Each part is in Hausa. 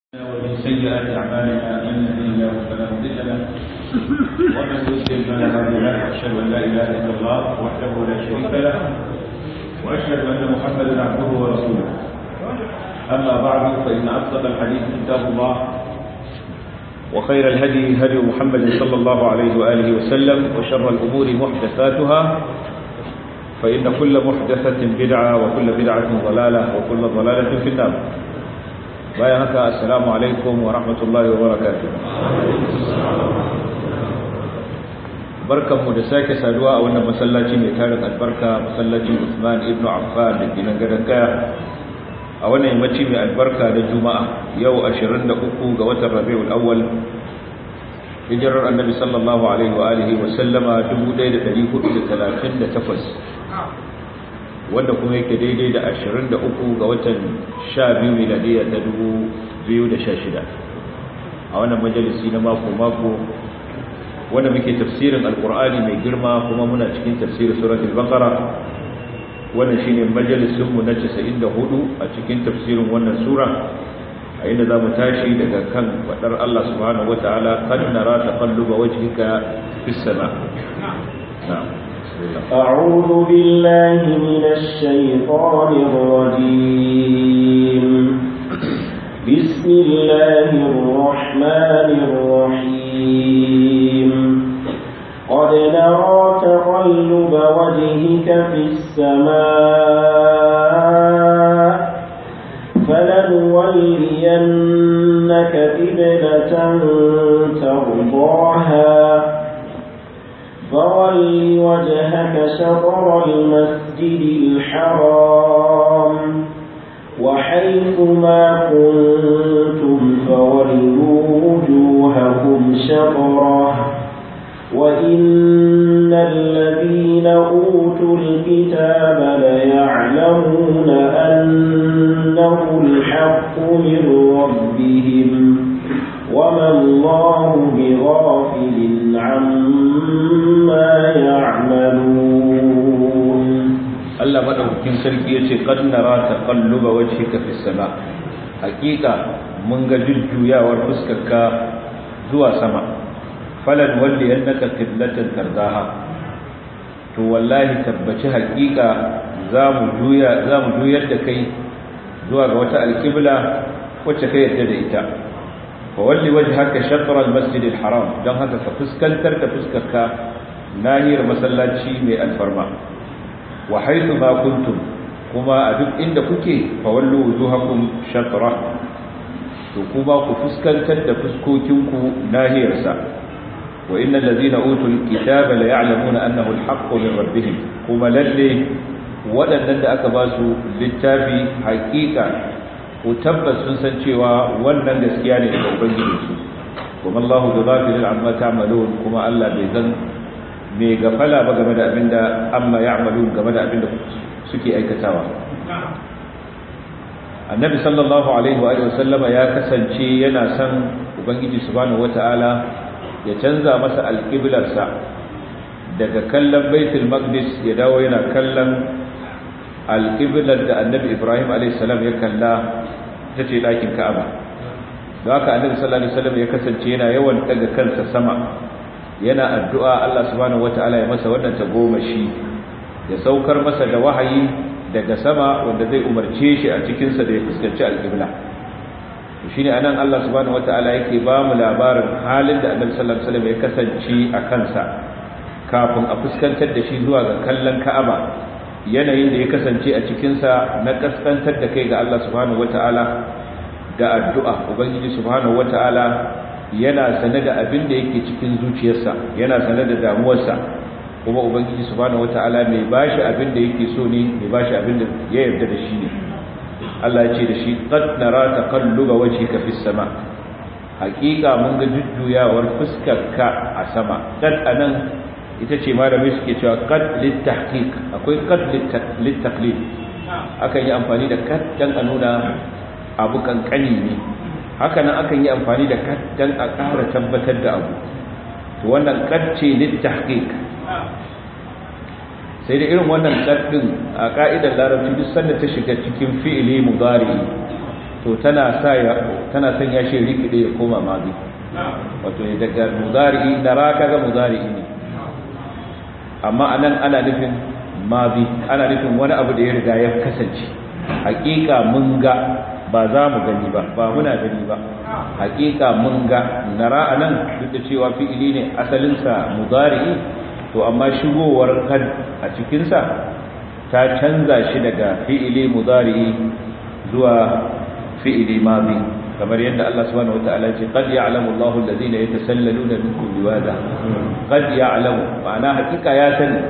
ومن سيئات أعمالنا من يهده الله فلا مضل له ومن يضلل فلا هادي له وأشهد أن لا إله إلا الله وحده لا شريك له وأشهد أن محمدا عبده ورسوله أما بعد فإن أصدق الحديث كتاب الله وخير الهدي هدي محمد صلى الله عليه وآله وسلم وشر الأمور محدثاتها فإن كل محدثة بدعة وكل بدعة ضلالة وكل ضلالة في النار bayan haka assalamu alaikum wa rahmatullahi wa barakatuh barkanmu da sake saduwa a wannan masallaci mai tarin albarka masallacin Usman ibn Affan da ke nan gadon kaya a wannan yammaci mai albarka da juma'a yau 23 ga watan rabiul awwal hijirar annabi sallallahu alaihi wa alihi wa sallama 1438 wanda kuma yake daidai da 23 ga watan 12 miladiya ta 2016 a wannan majalisi na mako-mako wanda muke tafsirin alkur'ani mai girma kuma muna cikin tafsirin suratul baqara wannan shine majalisinmu na 94 a cikin tafsirin wannan sura a inda za mu tashi daga kan faɗar Allah subhanahu wata'ala kan nara taqalluba wajhika fis sama na'am أعوذ بالله من الشيطان الرجيم بسم الله الرحمن الرحيم قد نرى تقلب وجهك في السماء فلنولينك قبلة ترضاها فول وجهك شطر المسجد الحرام وحيث ما كنتم فولوا وجوهكم شطره وإن الذين أوتوا الكتاب ليعلمون أنه الحق من ربهم وما الله بغافل عما يعملون Allah madaukakin sarki yace qad nara taqalluba wajhika fis sama hakika mun ga jujjuyawar fuskarka zuwa sama falan walli annaka qiblatan tardaha to wallahi tabbaci hakika zamu juya zamu juyar da kai zuwa ga wata alqibla wacce kai yadda da ita fawalli wajhaka shatr al-masjid al-haram dan haka ka fuskantar da fuskarka nahiyar masallaci mai alfarma wa haythu ma kuntum kuma a duk inda kuke fawallu wujuhakum shatra to kuma ku fuskantar da fuskokinku nahiyar sa wa innal ladhina utul kitaba la ya'lamuna annahu al-haqqu min rabbihim kuma lalle waɗannan da aka ba su littafi haƙiƙa ko tabbas sun san cewa wannan gaskiya ne daga ubangijinsu kuma Allahu bi ghafilin amma ta'malun kuma Allah bai zan mai gafala ba game da abinda amma ya'malun game da abinda suke aikatawa Annabi sallallahu alaihi wa sallama ya kasance yana san ubangiji subhanahu wata'ala ya canza masa alqiblarsa daga kallon baitul maqdis ya dawo yana kallon alƙiblar da annabi ibrahim a.s. ya kalla ta ce ɗakin ka'aba da haka annabi sallallahu alaihi wasallam ya kasance yana yawan daga kansa sama yana addu'a Allah subhanahu wata'ala ya masa wannan tagomashi ya saukar masa da wahayi daga sama wanda zai umarce shi a cikinsa da ya fuskanci alƙibla shi ne anan Allah subhanahu wata'ala yake ba mu labarin halin da annabi sallallahu alaihi wasallam ya kasance a kansa kafin a fuskantar da shi zuwa ga kallon ka'aba yanayin da ya kasance a cikinsa na kaskantar da kai ga Allah subhanahu wata'ala da addu'a ubangiji subhanahu wata'ala yana sane da abin da yake cikin zuciyarsa yana sane da damuwarsa kuma ubangiji subhanahu wata'ala mai bashi abin da yake so ne mai bashi abin da ya yarda da shi ne Allah ya ce da shi qad nara taqalluba wajhika fis sama haqiqa mun ga jujjuyawar fuskarka a sama dan anan ita ce malamai suke cewa qad litahqiq akwai qad litaqlid akan yi amfani da qad dan a nuna abu kankani ne haka nan akan yi amfani da qad dan a ƙara tabbatar da abu to wannan qad ce litahqiq sai da irin wannan qad din a ka'idar larabci duk sanda ta shiga cikin fi'ili mudari to tana sa ya tana son ya shi rikide ya koma mazi wato daga mudari nara kaga mudari ne amma anan ana nufin mazi ana nufin wani abu da ya riga ya kasance hakika mun ga ba za mu gani ba ba muna gani ba hakika mun ga nara anan duk da cewa fi'ili ne asalinsa mudari to amma shigowar kad a cikinsa ta canza shi daga fi'ili mudari zuwa fi'ili madi kamar yadda Allah subhanahu wataala ce qad ya'lamu Allahu alladhina yatasallaluna minkum liwada qad ya'lamu ma'ana hakika ya sani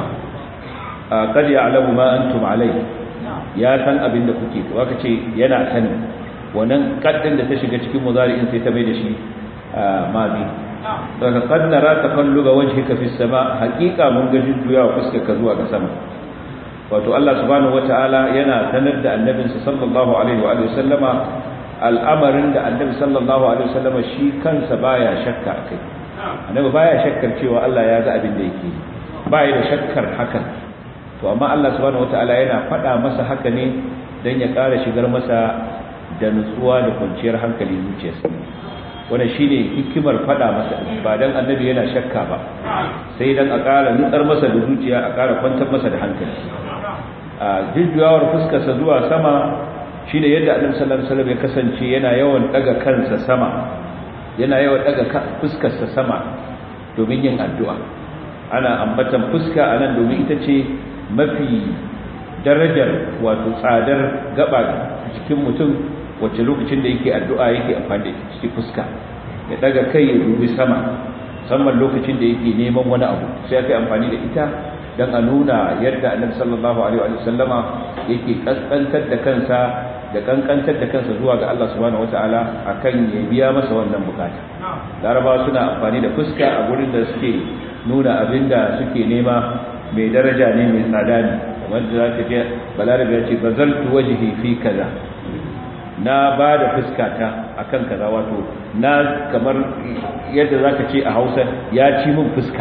qad ya'lamu ma antum alayhi ya san abin da kuke to aka ce yana sani wannan kaddin da ta shiga cikin mudari'in sai ta mai da shi madi daga qad nara taqalluba wajhika fis sama hakika mun ga jujjuyawa fuskarka zuwa ga sama wato Allah subhanahu wataala yana sanar da annabinsa sallallahu alaihi wa alihi sallama al'amarin da annabi sallallahu alaihi wasallama shi kansa baya shakka akai annabi baya shakkar cewa Allah ya ga abin da yake baya da shakkar hakan to amma Allah subhanahu wataala yana faɗa masa haka ne dan ya ƙara shigar masa da nutsuwa da kwanciyar hankali zuciyarsa wannan shine hikimar faɗa masa ba dan annabi yana shakka ba sai dan a ƙara nutsar masa da zuciya a ƙara kwantar masa da hankali a jujjuyawar fuskarsa zuwa sama shi ne yadda annabi sallallahu alaihi wasallam ya kasance yana yawan daga kansa sama yana yawan daga fuskarsa sama domin yin addu'a ana ambatan fuska anan domin ita ce mafi darajar wato tsadar gaba cikin mutum wacce lokacin da yake addu'a yake amfani da cikin fuska ya daga kai ya dubi sama musamman lokacin da yake neman wani abu sai ya amfani da ita dan a nuna yadda annabi sallallahu alaihi wa sallama yake kaskantar da kansa da kankantar da kansa zuwa ga Allah subhanahu wataala akan ya biya masa wannan bukata laraba suna amfani da fuska a gurin da suke nuna abinda suke nema mai daraja ne mai tsada ne kamar da zaka je balarabe ya ce bazaltu wajhi fi kaza na ba da fuskata akan kaza wato na kamar yadda zaka ce a Hausa ya ci min fuska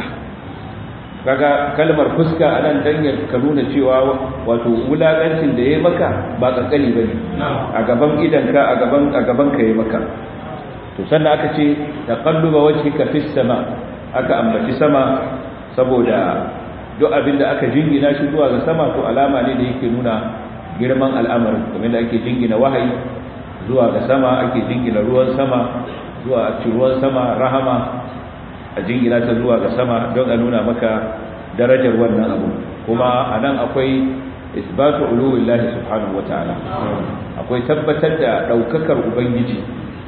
kaga kalmar fuska a nan dan ka nuna cewa wato wulakancin da yayi maka ba kankani bane a gaban idanka a gaban a gaban ka yayi maka to sannan aka ce taqalluba wajhika fis sama aka ambaci sama saboda duk abin da aka jingina shi zuwa ga sama to alama ne da yake nuna girman al'amarin kamar da ake jingina wahayi zuwa ga sama ake jingina ruwan sama zuwa ruwan sama rahama a jingina ta zuwa ga sama don a nuna maka darajar wannan abu kuma a nan akwai isbatu uluwillahi subhanahu wataala akwai tabbatar da daukakar ubangiji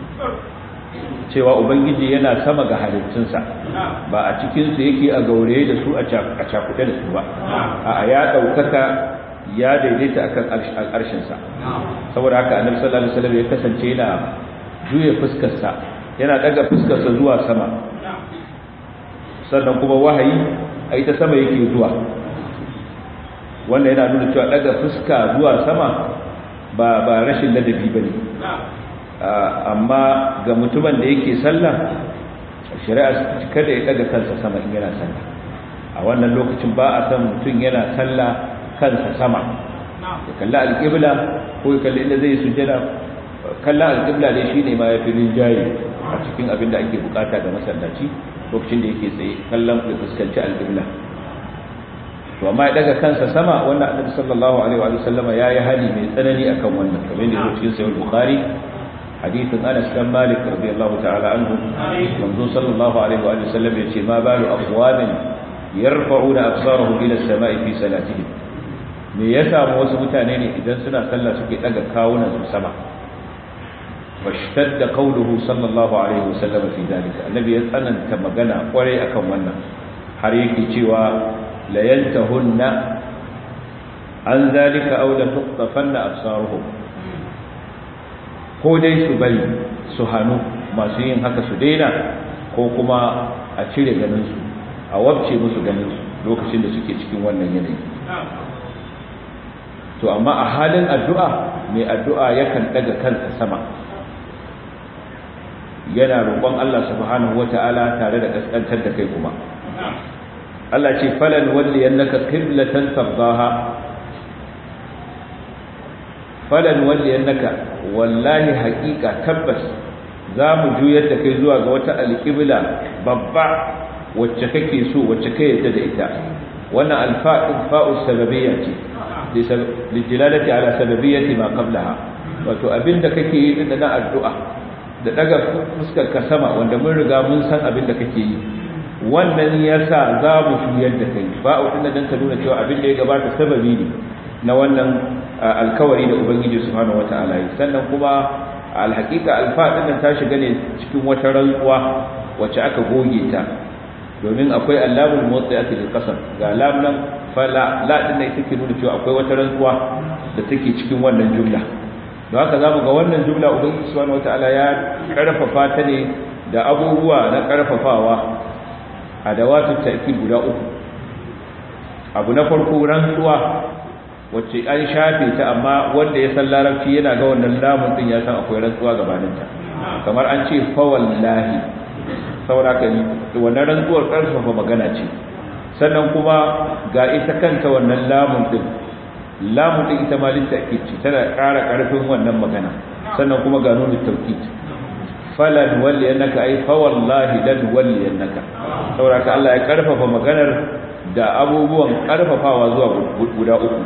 cewa ubangiji yana sama ga halittunsa ba a cikinsu yake a gauraye da su a cakuɗe da su ba a ya daukaka ya daidaita akan al'arshinsa saboda haka annabi sallallahu alaihi wasallam ya kasance yana juya fuskarsa yana daga fuskarsa zuwa sama sannan kuma wahayi a ita sama yake zuwa wanda yana nuna cewa daga fuska zuwa sama ba ba rashin ladabi bane amma ga mutumin da yake sallah shari'a kada ya daga kansa sama in yana sallah a wannan lokacin ba a san mutum yana sallah kansa sama ya kalla alƙibla ko ya kalli inda zai sujjada kalla alƙibla dai shine ma ya fi rinjaye a cikin abin da ake bukata ga masallaci lokacin da yake tsaye kallon da fuskanci alƙibla to amma ya daga kansa sama wannan annabi sallallahu alaihi wa sallama yayi hali mai tsanani akan wannan kamar da yake cikin sahih bukhari hadithin Anas bin Malik radiyallahu ta'ala anhu manzo sallallahu alaihi wa sallam yace ma balu aqwamin yarfa'una absarahum ila as-sama'i fi salatihim me ya samu wasu mutane ne idan suna sallah suke daga kawunan su sama washtadda qawluhu sallallahu alaihi wasallam fi dalika annabi ya tsananta magana kwarai akan wannan har yake cewa la yantahunna an zalika aw la tuqtafanna absaruhum ko dai su bari su hanu masu yin haka su daina ko kuma a cire ganin su a wabce musu ganin su lokacin da suke cikin wannan yanayi to amma a halin addu'a mai addu'a yakan daga kansa sama yana roƙon Allah subhanahu wata'ala tare da kaskantar da kai kuma Allah ce falan walli annaka qiblatan tardaha falan walli annaka wallahi haqiqa tabbas za mu juyar da kai zuwa ga wata alqibla babba wacce kake so wacce kai yadda da ita wannan alfa'in fa'u sababiyya ce lijilalati ala sababiyyati ma qablaha wato abinda kake yi din na addu'a da daga fuskar ka sama wanda mun riga mun san abinda kake yi wannan yasa za mu juyar da kai fa'u din dan ta nuna cewa abin da ya gabata sababi ne na wannan alkawari da ubangiji subhanahu wataala yi sannan kuma alhaqiqa alfa din ta shiga ne cikin wata rantsuwa wacce aka goge ta domin akwai allamul muwaddati lil qasam ga lam nan fala la din ne take nuna cewa akwai wata rantsuwa da take cikin wannan jumla don haka zamu ga wannan jumla ubangiji subhanahu wataala ya karfafa ta ne da abubuwa na karfafawa adawatu ta'kid guda uku abu na farko rantsuwa wacce an shafe ta amma wanda ya san larabci yana ga wannan lamun din ya san akwai rantsuwa gabaninta kamar an ce fa wallahi sauraka wannan rantsuwar karfafa magana ce sannan kuma ga ita kanta wannan lamun din lamun din ita ma litta'kid ce tana ƙara ƙarfin wannan magana sannan kuma ga nunu tawkid falan walli annaka ay fa wallahi lan walli annaka sauraka Allah ya karfafa maganar da abubuwan karfafawa zuwa guda uku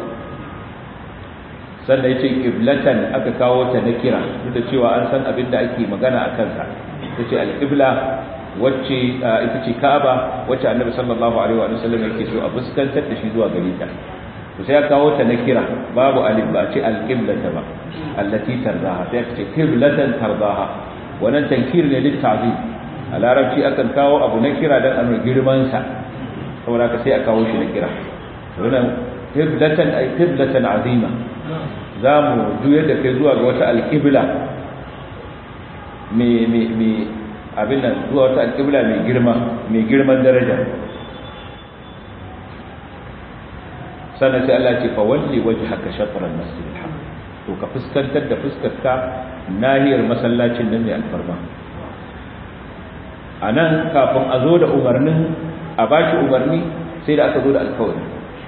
sannan yace qiblatan aka kawo ta na kira duk da cewa an san abin da ake magana a kansa tace al-qibla wacce ita ce Ka'aba wacce Annabi sallallahu alaihi wa sallam yake so a fuskantar da shi zuwa gare ta to sai ya kawo ta na kira babu alif ba ce al-qiblata ba allati tardaha sai ce qiblatan tardaha wannan tankir ne lit ta'zim a larabci akan kawo abu na kira dan a girman sa saboda ka sai a kawo shi na kira wannan qiblatan ay qiblatan azima zamu juyar da kai zuwa ga wata al-qibla me me me abin nan zuwa wata alƙibla mai girma mai girman daraja sannan sai Allah ce fa walli wajhaka shatr al-masjid al-haram to ka fuskantar da fuskarka nahiyar masallacin nan mai alfarma anan kafin a zo da umarnin a bashi umarni sai da aka zo da alkawari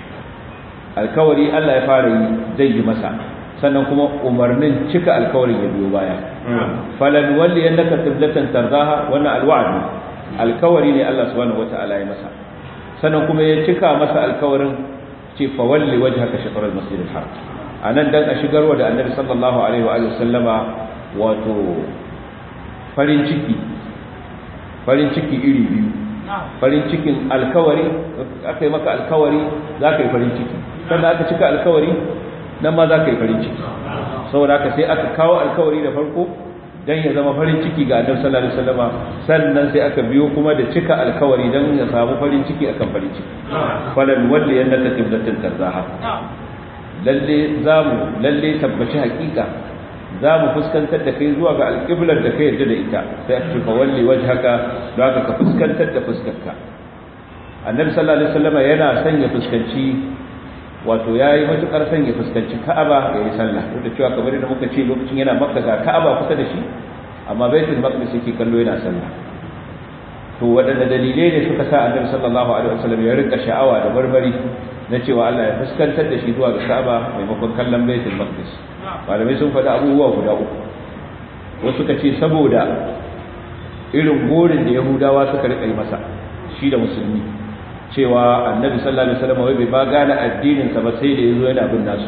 alkawari Allah ya fara yi zai yi masa sannan kuma umarnin cika alkawarin ya biyo baya falan walli annaka qiblatan tardaha wannan alwa'd alkawari ne Allah subhanahu wata'ala ya masa sannan kuma ya cika masa alkawarin ce fa walli wajhaka shatr al-masjid al-haram anan dan a shigarwa da annabi sallallahu alaihi wa sallama wato farin ciki farin ciki iri biyu farin cikin alkawari aka yi maka alkawari za ka yi farin ciki sannan aka cika alkawari nan ma za ka yi farin ciki saboda haka sai aka kawo alkawari da farko dan ya zama farin ciki ga annabi sallallahu alaihi wasallama sannan sai aka biyo kuma da cika alkawari dan ya samu farin ciki akan farin ciki falan walli yannaka qiblatan tarzaha lalle zamu lalle tabbaci hakika zamu fuskantar da kai zuwa ga alqiblar da kai yarda da ita sai aka fa walli wajhaka don haka ka fuskantar da fuskarka annabi sallallahu alaihi wasallama yana son ya fuskanci wato ya yi matuƙar son ya fuskanci ka'aba ya yi sallah duk da cewa kamar da muka ce lokacin yana makka ga ka'aba kusa da shi amma baitul maqdis yake kallo yana sallah to waɗanne dalilai ne suka sa annabi sallallahu alaihi wasallam ya rika sha'awa da barbari na cewa Allah ya fuskantar da shi zuwa ga ka'aba maimakon kallon baitul maqdis malamai sun faɗi abubuwa guda uku wasu suka ce saboda irin gorin da yahudawa suka rika yi masa shi da musulmi cewa annabi sallallahu alaihi wasallam wai bai ba gane addinin sa ba sai da yazo yana bin nasu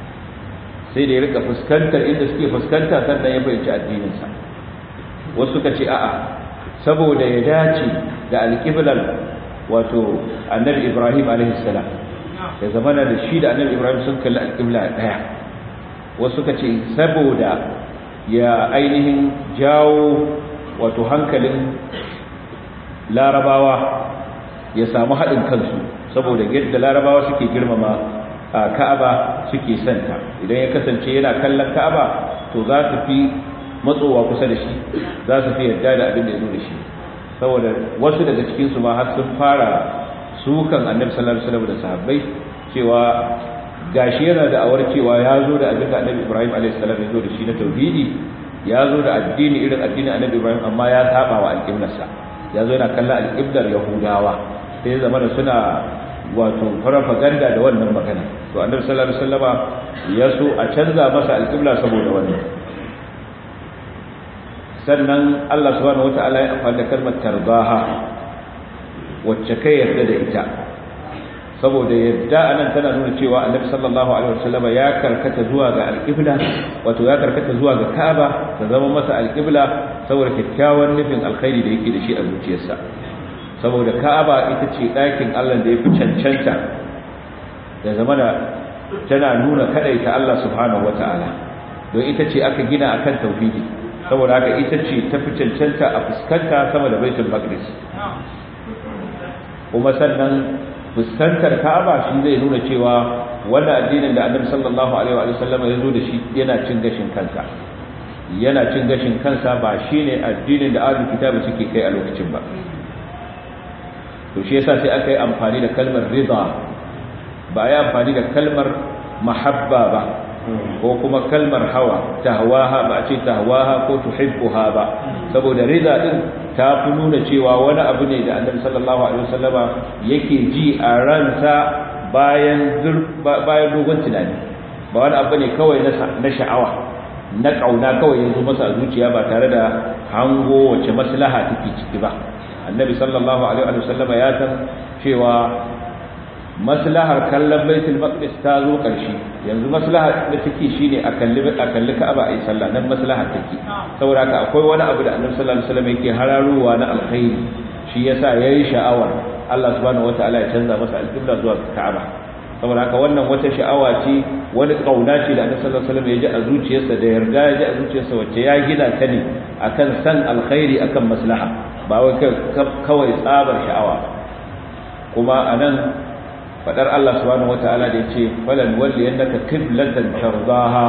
sai da ya rika fuskantar inda suke fuskanta sannan ya fahimci addinin sa wasu suka ce a'a saboda ya dace da alqiblar wato annabi Ibrahim alaihi salam ya zamana da shi da annabi Ibrahim sun kalli alqibla daya wasu suka ce saboda ya ainihin jawo wato hankalin larabawa ya samu haɗin kansu saboda yadda larabawa suke girmama ka'aba suke santa idan ya kasance yana kallon ka'aba to za su fi matsowa kusa da shi za su fi yarda da abin da ya zo da shi saboda wasu daga cikinsu ma har sun fara sukan annabi sallallahu alaihi wasallam da sahabbai cewa gashi yana da awar cewa ya zo da abin da annabi ibrahim alaihi salam ya zo da shi na tauhidi ya zo da addini irin addinin annabi ibrahim amma ya saba wa alƙiblarsa ya zo yana kallon alƙiblar yahudawa sai zama da suna wato farfaganda da wannan magana to annabi sallallahu alaihi wasallama ya so a canza masa alƙibla saboda wannan sannan Allah subhanahu wataala ya amfani da kalmar tarbaha wacce kai yarda da ita saboda yadda anan tana nuna cewa annabi sallallahu alaihi wasallama ya karkata zuwa ga alƙibla wato ya karkata zuwa ga Ka'aba ta zama masa alƙibla saboda kyakkyawan nufin alkhairi da yake da shi a zuciyarsa saboda Ka'aba ita ce ɗakin Allah da ya fi cancanta da zama da tana nuna kadaita Allah subhanahu wata'ala don ita ce aka gina akan tauhidi saboda haka ita ce ta fi cancanta a fuskanta sama da baitul maqdis kuma sannan fuskantar Ka'aba shi zai nuna cewa wannan addinin da Annabi sallallahu alaihi wa sallam ya zo da shi yana cin gashin kansa yana cin gashin kansa ba shine addinin da ahlul kitabi suke kai a lokacin ba to shi yasa sai aka yi amfani da kalmar rida ba ya amfani da kalmar mahabba ba ko kuma kalmar hawa tahwaha ba a ce tahwaha ko tuhibbuha ba saboda rida din ta fi nuna cewa wani abu ne da annabi sallallahu alaihi wasallama yake ji a ransa bayan bayan dogon tunani ba wani abu ne kawai na sha'awa na kauna kawai yanzu masa a zuciya ba tare da hango wace maslaha take ciki ba annabi sallallahu alaihi wasallama ya san cewa maslahar kallon baitul maqdis ta zo ƙarshe yanzu maslahar da take shine a kalli a kalli Ka'aba ayi sallah nan maslahar take saboda haka akwai wani abu da Annabi sallallahu alaihi wasallam yake hararowa na alkhairi shi yasa yayi sha'awar Allah subhanahu wataala ya canza masa alqibla zuwa Ka'aba saboda haka wannan wata sha'awa ce wani kauna ce da Annabi sallallahu alaihi wasallam ya ji a zuciyarsa da yarda ya ji a zuciyarsa wacce ya gina ta ne akan san alkhairi akan maslaha ba wai kawai tsabar sha'awa kuma anan fadar Allah subhanahu wataala da yace falan walli annaka qiblatan tardaha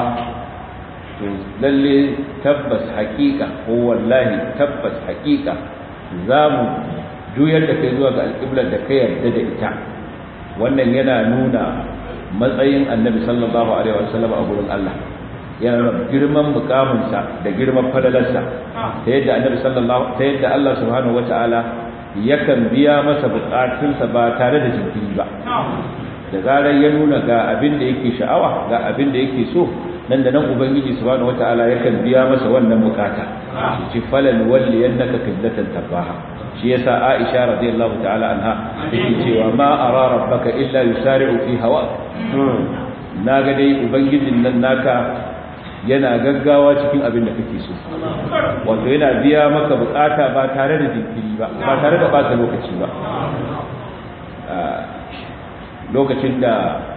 to lalle tabbas haqiqa ko wallahi tabbas haqiqa zamu juyar da kai zuwa ga alqiblar da kai yarda da ita wannan yana nuna matsayin annabi sallallahu alaihi wasallam a gurin Allah yana nuna girman mukaminsa da girman falalarsa ta yadda annabi sallallahu ta yadda Allah subhanahu wataala yakan biya masa bukatunsa ba tare da jinkiri ba da zarar ya nuna ga abin da yake sha'awa ga abin da yake so nan da nan ubangiji subhanahu wataala yakan biya masa wannan bukata shi falan walli yannaka qiblatan tabaha shi yasa Aisha radiyallahu ta'ala anha take cewa ma ara rabbaka illa yusari'u fi hawa naga dai ubangijin nan naka yana gaggawa cikin abin da kake so wato yana biya maka bukata ba tare da jinkiri ba ba tare da bata lokaci ba lokacin da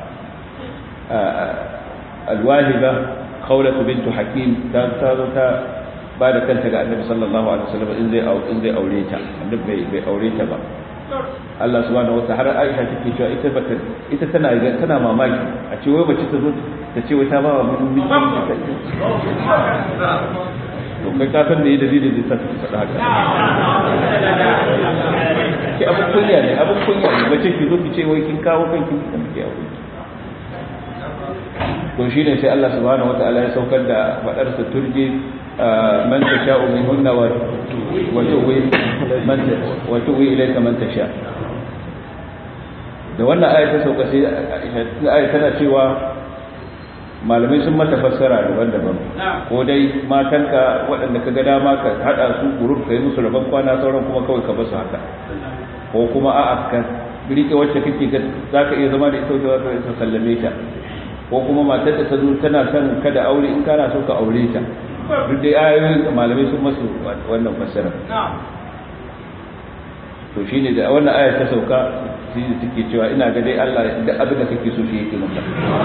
alwahiba khawlatu bintu hakim ta zo ta ba da kanta ga annabi sallallahu alaihi wasallam in zai in zai aure ta annabi bai bai aure ta ba Allah subhanahu wataala har Aisha take cewa ita bata ita tana tana mamaki a ce wai mace ta zo ta ce wai ta ba wa mun miji to kai ka san da yi dalilin da ta faɗa haka ki abun kunya ne abun kunya ne mace ki zo ki ce wai kin kawo kanki kin ki aure to shine sai Allah subhanahu wataala ya saukar da fadar sa turji man tasha'u minhunna wa wa tuwi man wa tuwi ilayka man tasha da wannan aya ta sauka sai aya tana cewa malamai sun mata fassara daban-daban ko dai matanka waɗanda ka ga dama ka haɗa su gurur ka yi musu rabon kwana sauran kuma kawai ka basu haka ko kuma a'a ka rike wacce kake ga za ka iya zama da ita wajen za ka sallame ta ko kuma matar da ta zo tana son kada aure in kana so ka aure ta duk dai ayoyin malamai sun masu wannan fassara to shine da wannan aya ta sauka shi da take cewa ina ga dai Allah da abin da kake so shi yake maka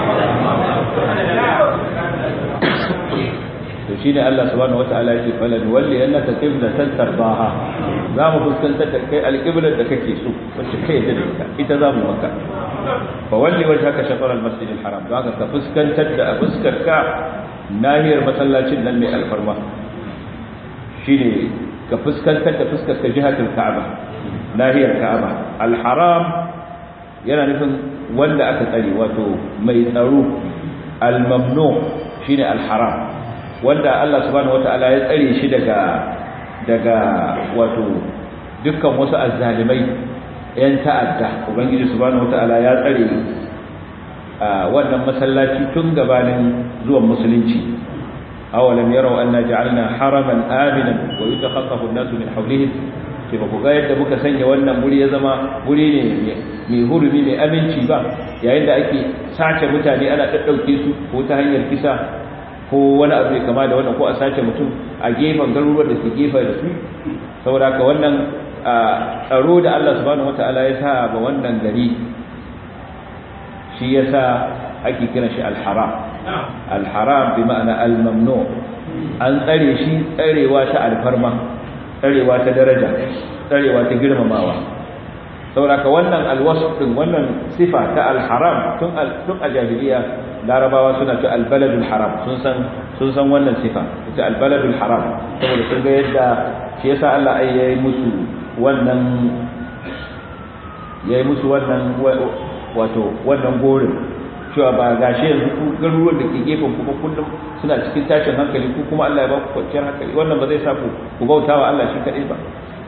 to shine Allah subhanahu wataala yake falan walli annaka qiblatan tarbaha za mu fuskantar da kai alqiblar da kake so wacce kai da ita ita za mu maka fa walli wajhaka shatr almasjid alharam don haka ka fuskantar da fuskar ka nahiyar masallacin nan mai alfarma shine ka fuskantar da fuskar ka jihatul ka'aba nahiyar ka'aba alharam yana nufin wanda aka tsare wato mai tsaro almamnu shine alharam wanda Allah subhanahu wataala ya tsare shi daga daga wato dukkan wasu azzalimai yan ta'adda ubangiji subhanahu wataala ya tsare wannan masallaci tun gabanin zuwan musulunci awalam yarau anna ja'alna haraman aminan wa yatakhaffafu an-nasu min hawlihim sai ba ku ga yadda muka sanya wannan guri ya zama guri ne mai hurumi mai aminci ba yayin da ake sace mutane ana daddauke su ko ta hanyar kisa ko wani abu mai kama da wannan ko a sace mutum a gefen garuruwan da ke gefe da su saboda haka wannan tsaro da Allah subhanahu wataala ya sa ba wannan gari shi yasa ake kiran shi al-haram al-haram bi ma'ana al-mamnu an tsare shi tsarewa ta alfarma tsarewa ta daraja tsarewa ta girmamawa saboda wannan alwasf din wannan sifa ta al-haram tun tun a jahiliya larabawa suna ta al-baladul haram sun san sun san wannan sifa ita al-baladul haram saboda sun ga yadda shi yasa Allah ai yayi musu wannan yayi musu wannan wato wannan gorin cewa ba gashi yanzu ku garuruwan da ke gefen kuma kullum suna cikin tashin hankali ku kuma Allah ya ba ku kwanciyar hankali wannan ba zai sa ku ku bautawa Allah shi kadai ba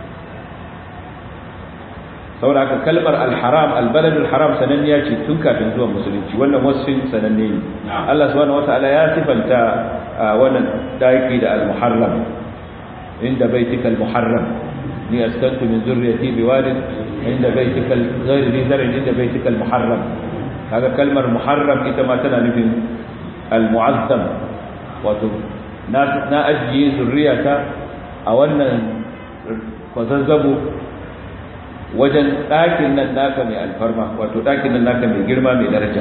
saboda haka kalmar al-haram al-balad al-haram sananniya ce tun kafin zuwan musulunci wannan wasfin sananne ne Allah subhanahu wataala ya sifanta wannan daki da al-muharram inda baitika al-muharram ni askantu min zurriyati biwadin inda baitika ghayr zi zar'in inda baitika al-muharram kaga kalmar muharram ita ma tana nufin al-mu'azzam wato na na ajiye zurriyata a wannan kwazazzabo wajen ɗakin nan naka mai alfarma wato ɗakin nan naka mai girma mai daraja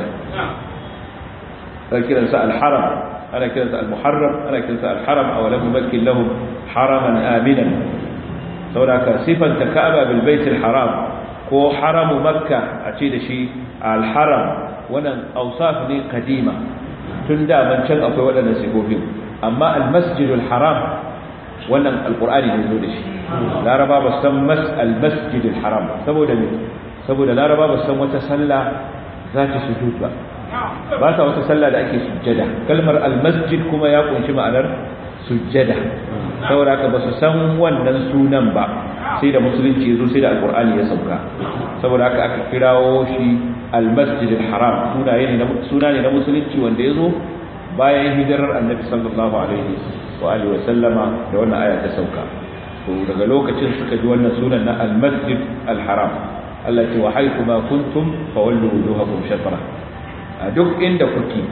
ana kiransa al-haram ana kiransa al-muharram ana kiransa al-haram aw lam yumakkin lahum haraman aminan saboda ka sifanta ka'aba bil bait al-haram ko haramu makka a ce da shi al-haram wannan awsaf ne kadima tun da ban can akwai waɗannan sifofin amma al-masjidul haram wannan alqur'ani ne zo da shi laraba ba san mas al-masjidul haram saboda ne saboda laraba ba san wata sallah za ta sujud ba ba sa wata sallah da ake sujjada kalmar al-masjid kuma ya kunshi ma'anar sujjada saboda haka ba su san wannan sunan ba sai da musulunci ya zo sai da alqur'ani ya sauka saboda haka aka kirawo shi al-masjid al-haram suna ne na musulunci wanda ya zo bayan hijirar annabi sallallahu alaihi wa alihi wa sallama da wannan aya ta sauka to daga lokacin suka ji wannan sunan na al-masjid al-haram Allah ce wa haythu ma kuntum fawallu wujuhakum shatra a duk inda kuke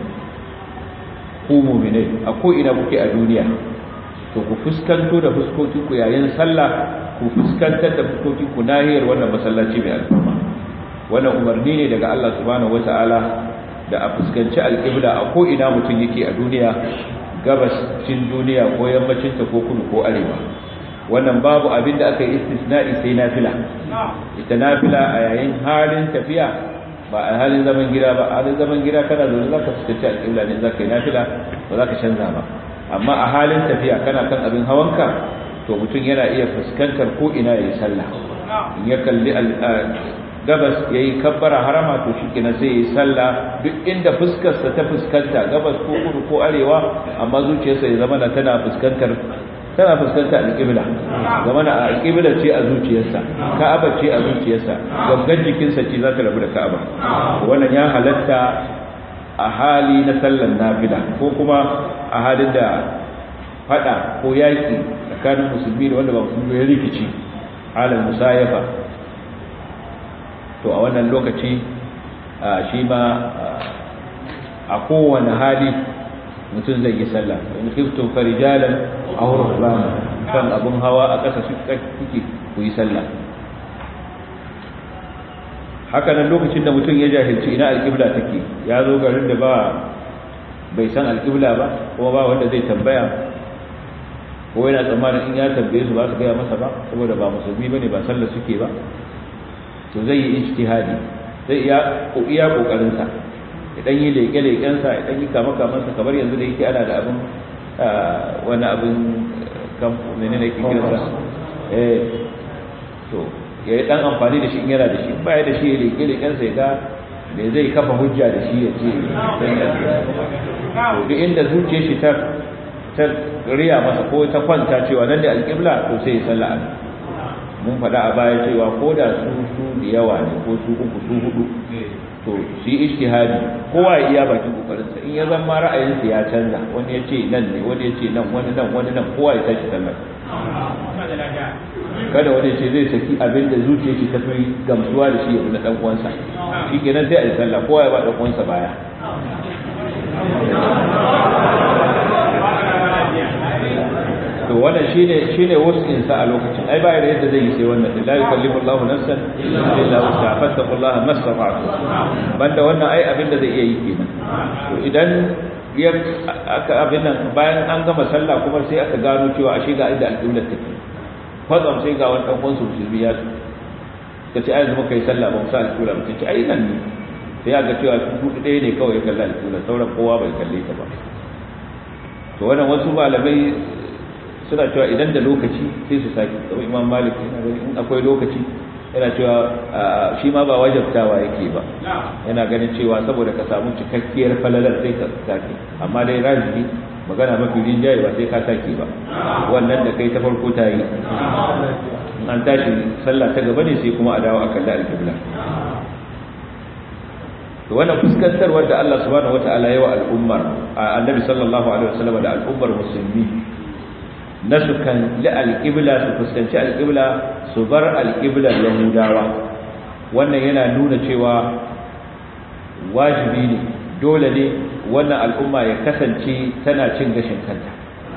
ku mu'minai a ko ina kuke a duniya to ku fuskanto da fuskokin ku yayin sallah ku fuskantar da fuskokin ku nahiyar wannan masallaci mai alfarma wannan umarni ne daga Allah subhanahu wata'ala da a fuskanci alƙibla a ko ina mutum yake a duniya gabascin duniya ko yammacin ta ko kudu ko arewa wannan babu abin da aka yi istisna'i sai nafila ita nafila a yayin halin tafiya ba a halin zaman gida ba a halin zaman gida kana zaune za ka fuskanci alƙibla ne za ka yi nafila ba za ka canza ba amma a halin tafiya kana kan abin hawanka to mutum yana iya fuskantar ko ina ya yi sallah in ya kalli gabas ya yi kabbara harama to shi kina sai ya yi sallah duk inda fuskarsa ta fuskanta gabas ko kudu ko arewa amma zuciyarsa ya zama tana fuskantar tana fuskantar alƙibla zama na alƙibla ce a zuciyarsa ka'aba ce a zuciyarsa gangan jikinsa ce za ta rabu da ka'aba wannan ya halatta a hali na sallan nafila ko kuma a halin da fada ko yaki tsakanin musulmi da wanda ba musulmi ya rikici halin musayafa to a wannan lokaci shi ma a kowane hali mutum zai yi sallah in khiftum farijalan aw rukbana kan abun hawa a ƙasa su kike ku yi sallah haka nan lokacin da mutum ya jahilci ina alƙibla take ya zo garin da ba bai san alƙibla ba kuma ba wanda zai tambaya ko yana tsammanin in ya tambaye su ba su gaya masa ba saboda ba musulmi bane ba sallah suke ba to zai yi ijtihadi zai iya iya kokarin sa idan yi leke leken sa idan yi kama kaman sa kamar yanzu da yake ana da abin wani abin kan menene yake kira sa eh to ya yi dan amfani da shi in yana da shi ba ya da shi ya leke leken sa ya ga me zai kafa hujja da shi ya ce to duk inda zuciyar shi ta ta riya masa ko ta kwanta cewa nan da alƙibla to sai ya salla mun faɗa a baya cewa ko da su su da yawa ne ko su uku su hudu to shi ijtihadi kowa ya iya bakin kokarinsa in ya zama ra'ayinsa ya canza wani ya ce nan ne wani ya ce nan wani nan wani nan kowa ya tashi sallar kada wani ce zai saki abin da zuciya shi ta fi gamsuwa da shi ya na dan uwansa shi kenan sai a yi sallah kowa ya ba dan uwansa baya to wannan shine shine wasin sa a lokacin ai ba da yadda zai yi sai wannan la yukallifu Allahu nafsan illa wus'aha fattaqullaha mastata'tum banda wannan ai abin da zai iya yi kenan to idan ya aka abin nan bayan an gama sallah kuma sai aka gano cewa ashe ga inda alƙiblar take kwatsam sai ga wani ɗan su musulmi ya ka ce ai zama kai sallah ba mu sa alƙibla ba ce ai nan ne sai aka cewa hudu ɗaya ne kawai ya kalla alƙibla sauran kowa bai kalle ta ba to wannan wasu malamai suna cewa idan da lokaci sai su saki kamar imam malik yana ganin in akwai lokaci yana cewa shi ma ba wajabtawa yake ba yana ganin cewa saboda ka samu cikakkiyar falalar sai ka saki amma dai rajibi magana mafi rinjaye ba sai ka saki ba wannan da kai ta farko ta yi an tashi sallah ta gaba ne sai kuma a dawo a kalli alƙibla to wannan fuskantarwar da Allah subhanahu wataala ya wa al'ummar annabi sallallahu alaihi wasallam da al'ummar musulmi na su kan li alƙibla su fuskanci alƙibla su bar alƙiblar yahudawa wannan yana nuna cewa wajibi ne dole ne wannan al'umma ya kasance tana cin gashin kanta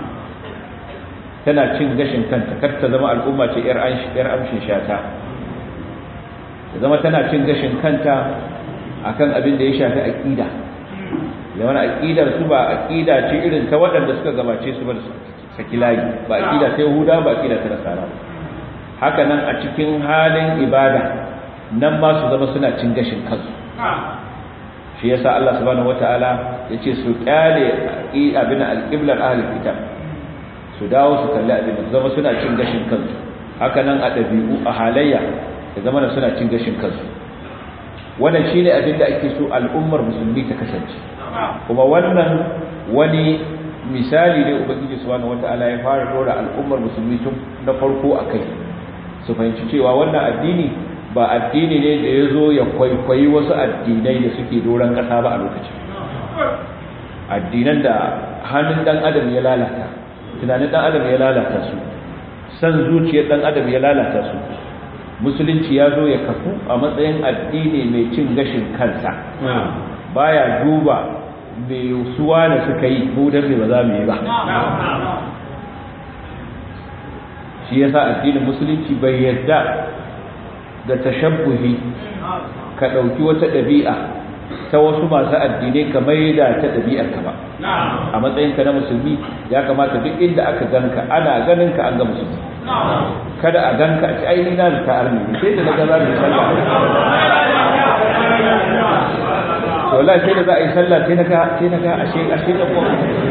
tana cin gashin kanta kar ta zama al'umma ce yar amshin shata ta zama tana cin gashin kanta akan abin da ya shafi aqida da wani aqidar su ba aqida ce irin ta waɗanda suka gabace su ba saki layi ba aqida ta yahuda ba aqida ta nasara haka nan a cikin halin ibada nan ma su zama suna cin gashin kansu shi yasa Allah subhanahu wataala yace su kyale abin al-qiblar ahlul kitab su dawo su kalli abin zama suna cin gashin kansu haka nan a dabi'u a halayya da zama suna cin gashin kansu wannan shine abin da ake so al'ummar musulmi ta kasance kuma wannan wani misali ne ubangiji subhanahu wataala ya fara dora al'ummar musulmi tun na farko akai su fahimci cewa wannan addini ba addini ne da ya zo ya kwaikwayi wasu addinai da suke doron ƙasa ba a lokacin addinan da hannun ɗan adam ya lalata tunanin ɗan adam ya lalata su san zuciyar ɗan adam ya lalata su musulunci ya zo ya kafu a matsayin addini mai cin gashin kansa baya duba mai suwa da suka yi mu dan ba za mu yi ba shi yasa addinin musulunci bai yadda da tashabbuhi ka ɗauki wata ɗabi'a ta wasu masu addinai ka maida ta ɗabi'ar ka ba a matsayinka na musulmi ya kamata duk inda aka ganka ana ganin ka an ga musulmi kada a ganka a ci ainihin na da ta'ar ne sai da na ga za mu sallah to wallahi sai da za a yi sallah sai na ga sai na ga ashe ashe da ko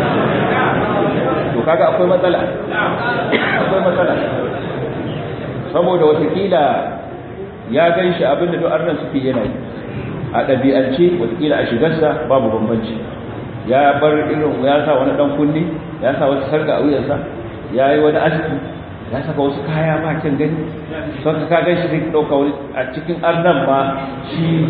to kaga akwai matsala akwai matsala saboda watakila ya gan shi abinda duk arnan suke yana yi a ɗabi'ance watakila a shigarsa babu bambanci ya bar irin ya sa wani ɗan kunni ya sa wata sarga a wuyansa ya yi wani aski ya saka wasu kaya ba kyan gani son ka gan shi sai ɗauka wani a cikin arnan ma shi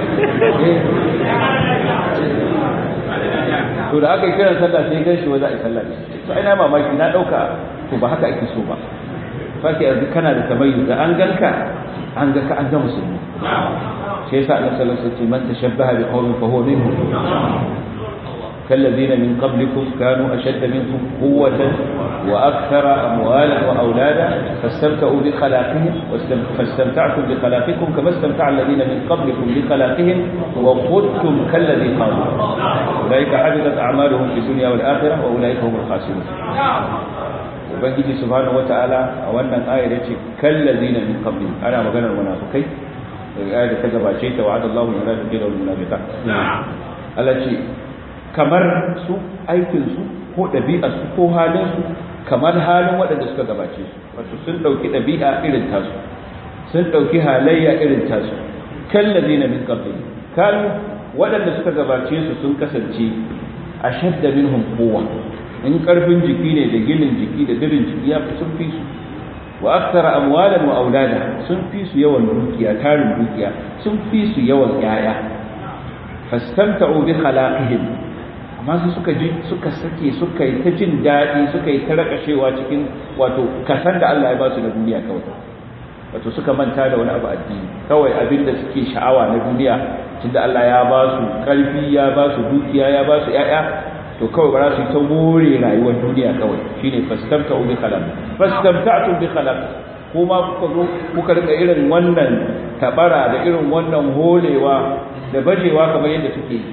to da aka yi kiran sallah sai gan shi wa za a yi sallah ne to ina mamaki na ɗauka to ba haka ake so ba sake yanzu kana da tamayyu da an ganka an ga ka an ga musulmi shi yasa annabi sallallahu alaihi wasallam man tashabbaha bi qaumin fa huwa minhum كالذين من قبلكم كانوا أشد منكم قوة وأكثر أموالا وأولادا فاستمتعوا بخلاقهم فاستمتعتم بخلاقكم كما استمتع الذين من قبلكم بخلاقهم وخذتم كالذي قالوا أولئك حدثت أعمالهم في الدنيا والآخرة وأولئك هم الخاسرون ubangiji subhanahu wataala a wannan ayar yace kallazina min qabli ana maganar munafikai daga ayar da ta gabace ta wa'ada Allahu munafiqina wal munafiqat Allah ce kamar su aikin su ko ɗabi'ar su ko halin su kamar halin waɗanda suka gabace su wato sun dauki ɗabi'a irin tasu sun dauki halayya irin tasu kallazina min qabli kanu waɗanda suka gabace su sun kasance ashadda minhum quwwa in karfin jiki ne da ginin jiki da dirin jiki ya fi sun fi su wa akthara amwalan wa aulada sun fi su yawan dukiya tarin dukiya sun fi su yawan yaya fastamta'u bi khalaqihim amma su suka ji suka sake suka yi ta jin daɗi suka yi ta rakashewa cikin wato kasan da Allah ya ba su da duniya kawai wato suka manta da wani abu addini kawai abin da suke sha'awa na duniya tunda Allah ya ba su ƙarfi ya ba su dukiya ya ba su ƴaƴa to kawai ba za su yi ta more rayuwar duniya kawai shine fastamta'u bi khalaq fastamta'tu bi khalaq kuma kuka zo kuka rika irin wannan tabara da irin wannan holewa da bajewa kamar yadda suke yi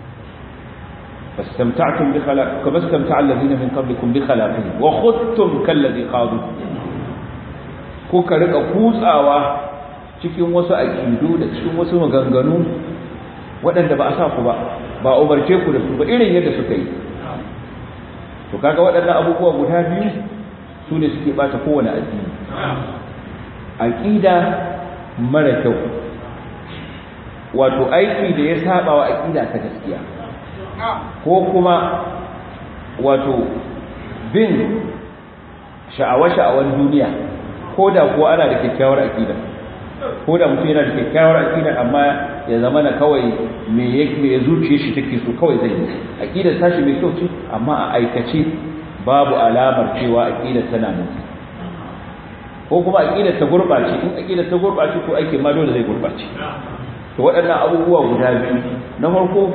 فاستمتعتم بخلاق كما استمتع الذين من قبلكم بخلاقهم وخذتم كالذي خاضوا kuka rika kutsawa cikin wasu aqidu da cikin wasu maganganu waɗanda ba a sa ku ba ba umarce ku da su ba irin yadda suka yi to kaga waɗannan abubuwa guda biyu su ne suke bata kowane addini aqida mara kyau wato aiki da ya saba wa aqida ta gaskiya ko kuma wato bin sha'awa-sha'awan duniya ko da kuwa ana da kyakkyawar aƙida ko da mutum yana da kyakkyawar aƙida amma ya zama na kawai me ya zuciye shi take so kawai zai yi aƙidar tashi mai kyau ce amma a aikace babu alamar cewa aƙidar tana nan ko kuma aƙidar ta gurɓace in aƙidar ta gurɓace ko aikin ma dole zai gurɓace to waɗannan abubuwa guda biyu na farko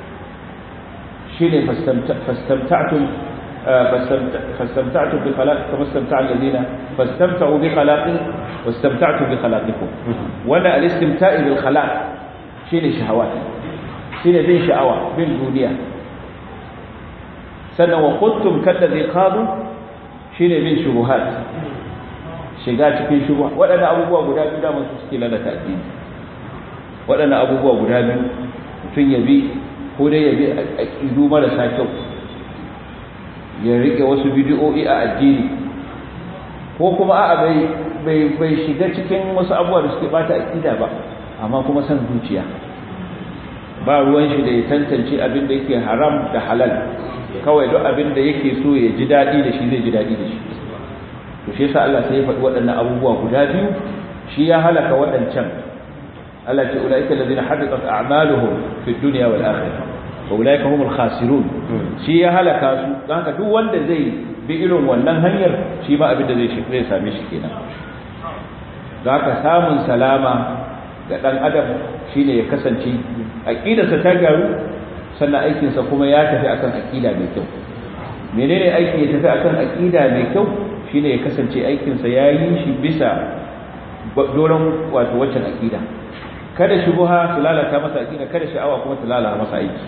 shine fastamta'tum fastamta'tum bi khalaq kama istamta'a alladhina fastamta'u bi khalaqin wastamta'tum bi khalaqikum wala al-istimta'i bil khalaq shine shahawat shine bin sha'awa bin duniya sannan wa kuntum kalladhi qadu shine bin shubuhat shiga cikin shubuha waɗannan abubuwa guda biyu da mun suke lalata addini waɗannan abubuwa guda biyu mutum ya bi ko dai ya bi aƙidu marasa kyau ya rike wasu bidiyo'i a addini ko kuma a'a bai bai shiga cikin wasu abubuwa da suke bata aƙida ba amma kuma san zuciya ba ruwan shi da ya tantance abin da yake haram da halal kawai duk abin da yake so ya ji daɗi da shi zai ji daɗi da shi to shi yasa Allah sai ya faɗi waɗannan abubuwa guda biyu shi ya halaka waɗancan Allah ce ulaika alladhina habitat a'maluhum fid dunya wal akhirah wa ulaika humul khasirun shi ya halaka su dan haka duk wanda zai bi irin wannan hanyar shi ba abin da zai zai same shi kenan zaka samun salama ga dan adam shine ya kasance aqidarsa ta garu sannan aikinsa kuma ya tafi akan aqida mai kyau menene aiki ya tafi akan aqida mai kyau shine ya kasance aikinsa yayi shi bisa doron wato waccan aqida kada shubuha su lalata masa aqida kada sha'awa kuma su lalata masa aiki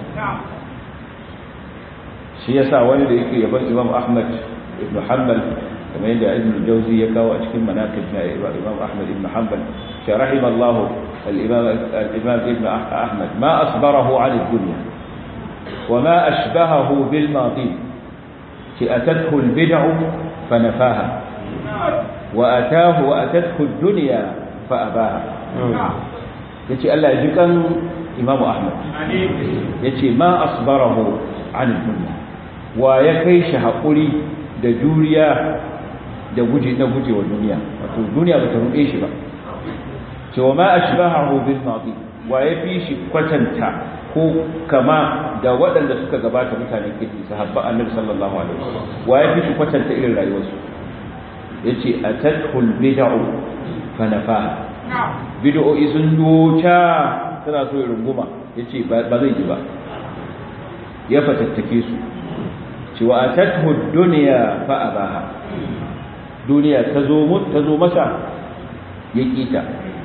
shi yasa wani da yake yaban Imam Ahmad ibn Hanbal kamar yadda Ibn Jawzi ya kawo a cikin manaqib na Imam Ahmad ibn Hanbal shi rahimallahu al-Imam al-Imam Ibn Ahmad ma asbarahu 'an ad-dunya wa ma ashbahahu bil madi shi atathu al-bid'u fa nafaha wa atahu wa atathu ad-dunya fa abaha ya ce Allah ya ji kan imamu Ahmad ya ce ma asbarahu an duniya wa ya kai shi haƙuri da juriya da guje na guje wa duniya wato duniya ba ta ruɗe shi ba ce wa ma ashbahahu bil madi wa ya fi shi kwatanta ko kama da waɗanda suka gabata mutanen kirki sahabba annabi sallallahu alaihi wasallam wa ya fi shi kwatanta irin rayuwarsu yace atatul bid'u fa nafaha bid'o'i sun doca tana so ya runguma yace ba zai ji ba ya fatattake su cewa atathu dunya fa abaha duniya ta zo mu ta zo masa ya kita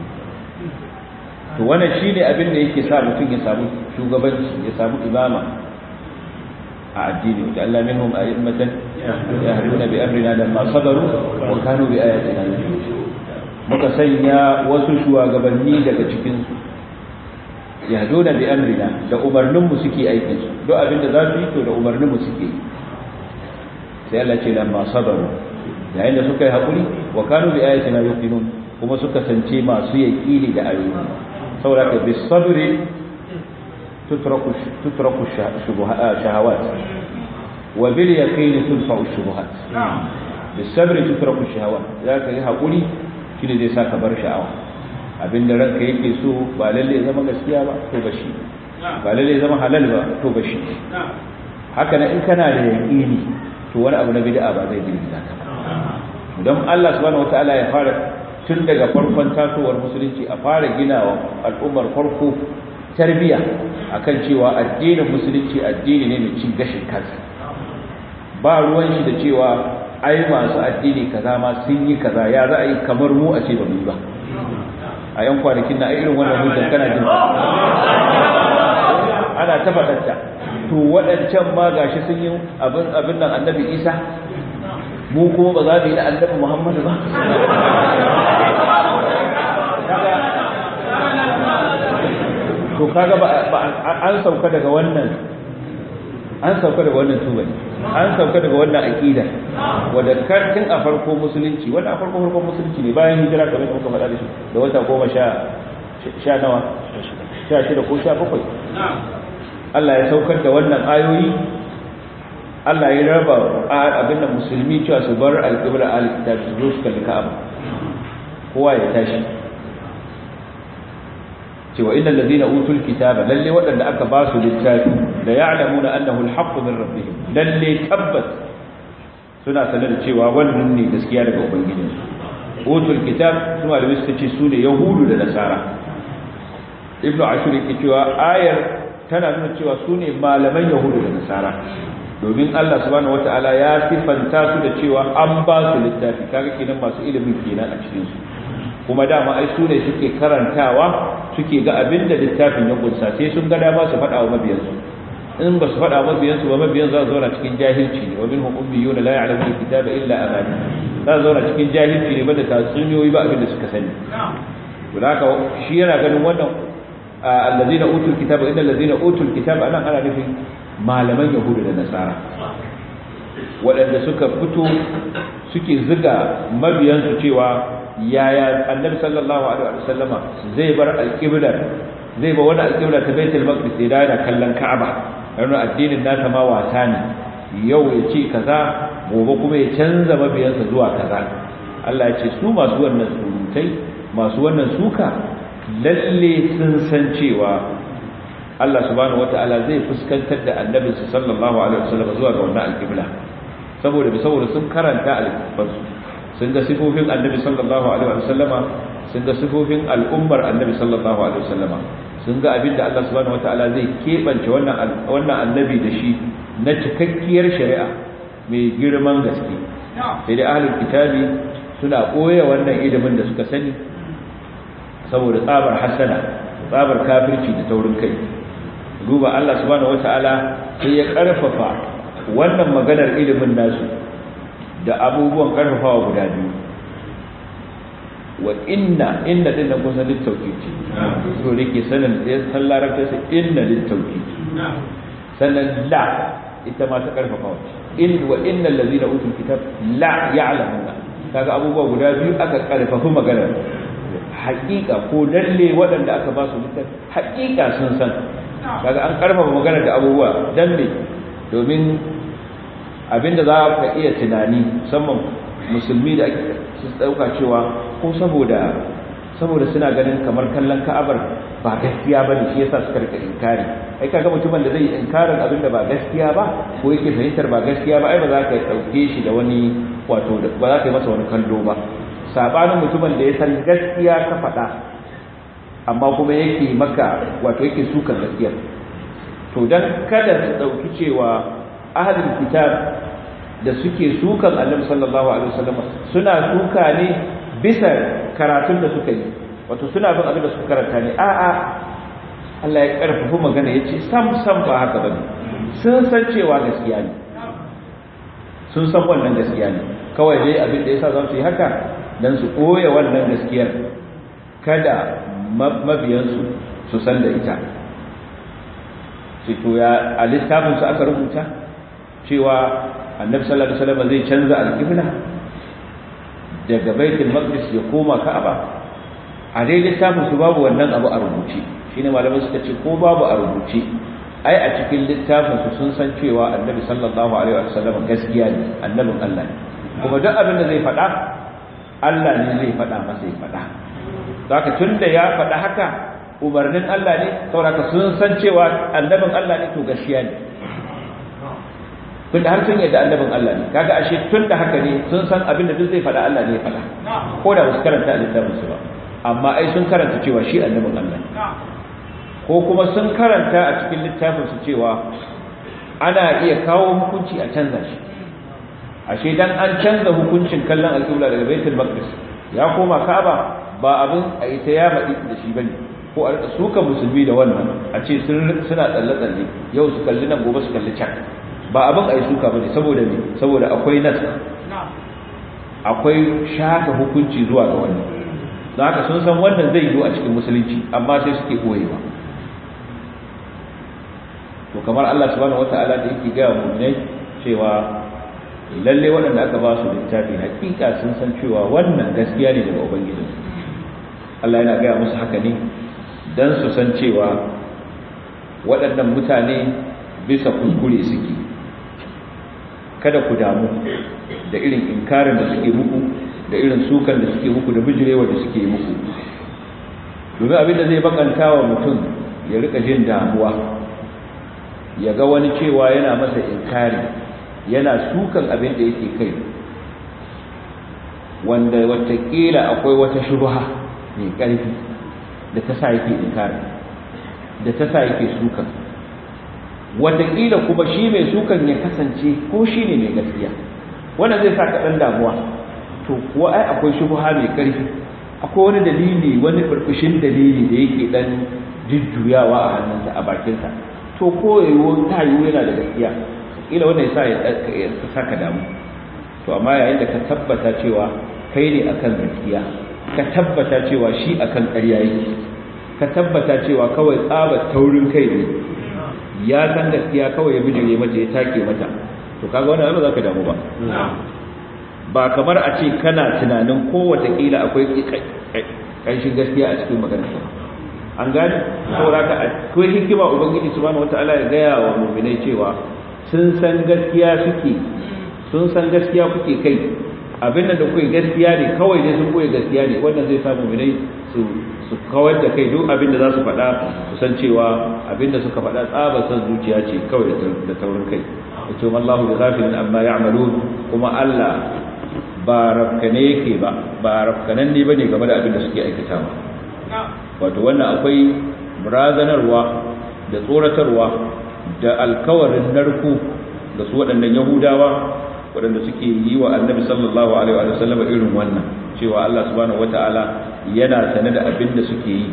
to wannan shine abin da yake sa mutum ya samu shugabanci ya samu imama a addini wa Allah minhum a'immatan yahduna bi amrina lamma sabaru wa kanu bi ayatina yuqinun muka sanya wasu shugabanni daga cikinsu yahduna bi amrina da umarninmu suke aikin su duk abinda za su yi to da umarninmu suke yi sai Allah ce lamma sabaru yayin da suka yi hakuri wa kanu bi ayatina yuqinun kuma suka sance masu yaqini da ayoyi saboda ka bis sabri tutraku tutraku shahawat wa bil yaqini tudfa'u shubuhat bisabri tutraku shahawa za ka yi haƙuri shine zai sa ka bar sha'awa abinda ranka yake so ba lalle ya zama gaskiya ba to ba shi ba lalle ya zama halal ba to ba shi haka nan in kana da yaƙini to wani abu na bid'a ba zai girgiza ka don Allah subhanahu wataala ya fara tun daga farkon tasowar musulunci a fara ginawa al'ummar farko tarbiya akan cewa addinin musulunci addini ne mai cin gashin kansa ba ruwan shi da cewa ai masu addini kaza ma sun yi kaza ya za a yi kamar mu a ce ba mu yi ba a yan kwanakin na irin wannan hujjar kana jin ana ta faɗanta to waɗancan ma gashi sun yi abin abin nan annabi isa mu kuma ba za mu yi da annabi muhammadu ba to kaga ba an sauka daga wannan an sauka daga wannan tubali an sauka daga wannan aqida wanda karkin a farko musulunci wanda a farko farko musulunci ne bayan hijira kamar da muka faɗa da shi da wata goma sha sha nawa sha shida ko sha bakwai Allah ya saukar da wannan ayoyi Allah ya raba abin da musulmi cewa su bar alƙibla al-kitab su zo su kalli Ka'aba kowa ya tashi cewa innal ladina utul kitaba lalle waɗanda aka ba su littafi da ya'lamuna annahu al-haqqu min rabbihim lalle tabbas suna sanar da cewa wannan ne gaskiya daga ubangijinsu utul kitab su malami suka ce su ne yahudu da nasara ibnu ashur yake cewa ayar tana nuna cewa su ne malaman yahudu da nasara domin Allah subhanahu wataala ya sifanta su da cewa an ba su littafi kaga kenan masu ilimin kenan a cikin su kuma dama ai su ne suke karantawa suke ga abin da littafin ya kunsa sai sun ga dama su faɗa wa mabiyansu in ba su faɗa wa mabiyansu ba mabiyan za su zauna cikin jahilci ne wa minhum ummiyun la ya'lamu alkitaba illa amani za su zauna cikin jahilci ne ba da tatsuniyoyi ba abin da suka sani to haka shi yana ganin wannan allazina utul kitaba innal ladina utul kitaba anan ana nufin malaman yahudu da nasara waɗanda suka fito suke ziga mabiyansu cewa yaya annabi sallallahu alaihi wa sallama zai bar alqiblar zai ba wani alqibla ta baitul maqdis da yana kallon ka'aba yana addinin nasa ma wasa ne yau ya ce kaza gobe kuma ya canza mabiyansa zuwa kaza Allah ya ce su masu wannan surutai masu wannan suka lalle sun san cewa Allah subhanahu wataala zai fuskantar da annabinsa sallallahu alaihi wa sallama zuwa ga wannan alqibla saboda saboda sun karanta alqibarsu sun ga sifofin annabi sallallahu alaihi wasallama sun ga sifofin al'ummar annabi sallallahu alaihi wasallama sun ga abin da Allah subhanahu wataala zai kebance wannan wannan annabi da shi na cikakkiyar shari'a mai girman gaske sai dai ahlul kitabi suna koya wannan ilimin da suka sani saboda tsabar hasana tsabar kafirci da taurin kai duba Allah subhanahu wataala sai ya karfafa wannan maganar ilimin nasu da abubuwan karfafawa guda biyu wa inna inna din nan kusa littauki ce to da ke sanin da ya san larabta sai inna littauki sannan la ita ma ta karfafawa in wa innal ladina utul kitab la ya'lamuna kaga abubuwa guda biyu aka karfafa maganar haƙiƙa ko lalle waɗanda aka ba su littafi haƙiƙa sun san kaga an karfafa maganar da abubuwa dan me domin abinda za ka iya tunani musamman musulmi da ake su dauka cewa ko saboda saboda suna ganin kamar kallon ka'abar ba gaskiya ba ne shi yasa suka rika inkari ai kaga mutumin da zai inkarin abinda ba gaskiya ba ko yake fahimtar ba gaskiya ba ai ba za ka dauke shi da wani wato ba za ka yi masa wani kallo ba sabanin mutumin da ya san gaskiya ka faɗa amma kuma yake maka wato yake sukan gaskiya to dan kada su dauki cewa ahlul kitab da suke sukan annabi sallallahu alaihi wasallam suna suka ne bisa karatun da suka yi wato suna bin abin da suka karanta ne a a Allah ya karfafa magana yace sam sam ba haka bane sun san cewa gaskiya ne sun san wannan gaskiya ne kawai dai abin da yasa za su yi haka dan su koya wannan gaskiyar kada mabiyansu su san da ita sai to ya a littafin su aka rubuta cewa annabi sallallahu alaihi wasallam zai canza alqibla daga baitul maqdis ya koma ka'aba a dai littafin su babu wannan abu a rubuce shine malamai suka ce ko babu a rubuce ai a cikin littafin su sun san cewa annabi sallallahu alaihi wasallam gaskiya ne annabin Allah ne kuma duk abin da zai faɗa Allah ne zai faɗa masa ya faɗa zaka tunda ya faɗa haka umarnin Allah ne saboda sun san cewa annabin Allah ne to gaskiya ne tunda har sun yadda annabin Allah ne kaga ashe tunda haka ne sun san abin da duk zai faɗa Allah ne ya faɗa ko da ba su karanta a littafin su ba amma ai sun karanta cewa shi annabin Allah ne ko kuma sun karanta a cikin littafin su cewa ana iya kawo hukunci a canza shi ashe dan an canza hukuncin kallon alƙibla daga baitul maqdis ya koma ka'aba ba abin a ita ya maɗi da shi bane ko a suka musulmi da wannan a ce suna tsalle tsalle yau su kalli nan gobe su kalli can ba abin a yi suka bane saboda ne saboda akwai nas akwai shaka hukunci zuwa ga wannan don haka sun san wannan zai yiwu a cikin musulunci amma sai suke koyewa to kamar Allah subhanahu wataala da yake ga mu'minai cewa lalle waɗanda aka ba su littafi hakika sun san cewa wannan gaskiya ne daga ubangiji Allah yana gaya musu haka ne dan su san cewa waɗannan mutane bisa kuskure suke kada ku damu da irin inkarin da suke muku da irin sukan da suke muku da bijirewa da suke muku domin abin da zai bakanta wa mutum ya rika jin damuwa ya ga wani cewa yana masa inkari yana sukan abin da yake kai wanda watakila akwai wata shubha mai ƙarfi da ta sa yake inkari da ta sa yake sukan watakila kuma shi mai sukan ya kasance ko shi ne mai gaskiya wannan zai sa kaɗan damuwa to kuwa ai akwai shubha mai ƙarfi akwai wani dalili wani burbushin dalili da yake ɗan jujjuyawa a hannunsa a bakinsa to ko yayi ta yiwu yana da gaskiya kila wannan yasa ya saka damu to amma yayin da ka tabbata cewa kai ne akan gaskiya ka tabbata cewa shi akan ƙarya yake ka tabbata cewa kawai tsaba taurin kai ne ya san gaskiya kawai ya bijire mata ya take mata to kaga wannan ba za ka damu ba ba kamar a ce kana tunanin ko kila akwai ƙanshin gaskiya a cikin maganar an gane saboda ka akwai hikima ubangiji subhanahu wataala ya gaya wa mu'minai cewa sun san gaskiya suke sun san gaskiya kuke kai abin da kuke gaskiya ne kawai dai sun koyi gaskiya ne wannan zai samu minai su su kawar da kai duk abin da za su faɗa su san cewa abin da suka faɗa tsaba san zuciya ce kawai da taurin kai yace wallahu bi ghafilin amma ya'malun kuma Allah ba rafkane yake ba ba rafkanan ne bane game da abin da suke aikatawa wato wannan akwai razanarwa da tsoratarwa da alkawarin narko da su waɗannan yahudawa waɗanda suke yi wa annabi sallallahu alaihi wa sallam irin wannan cewa Allah subhanahu wataala yana sane da abin da suke yi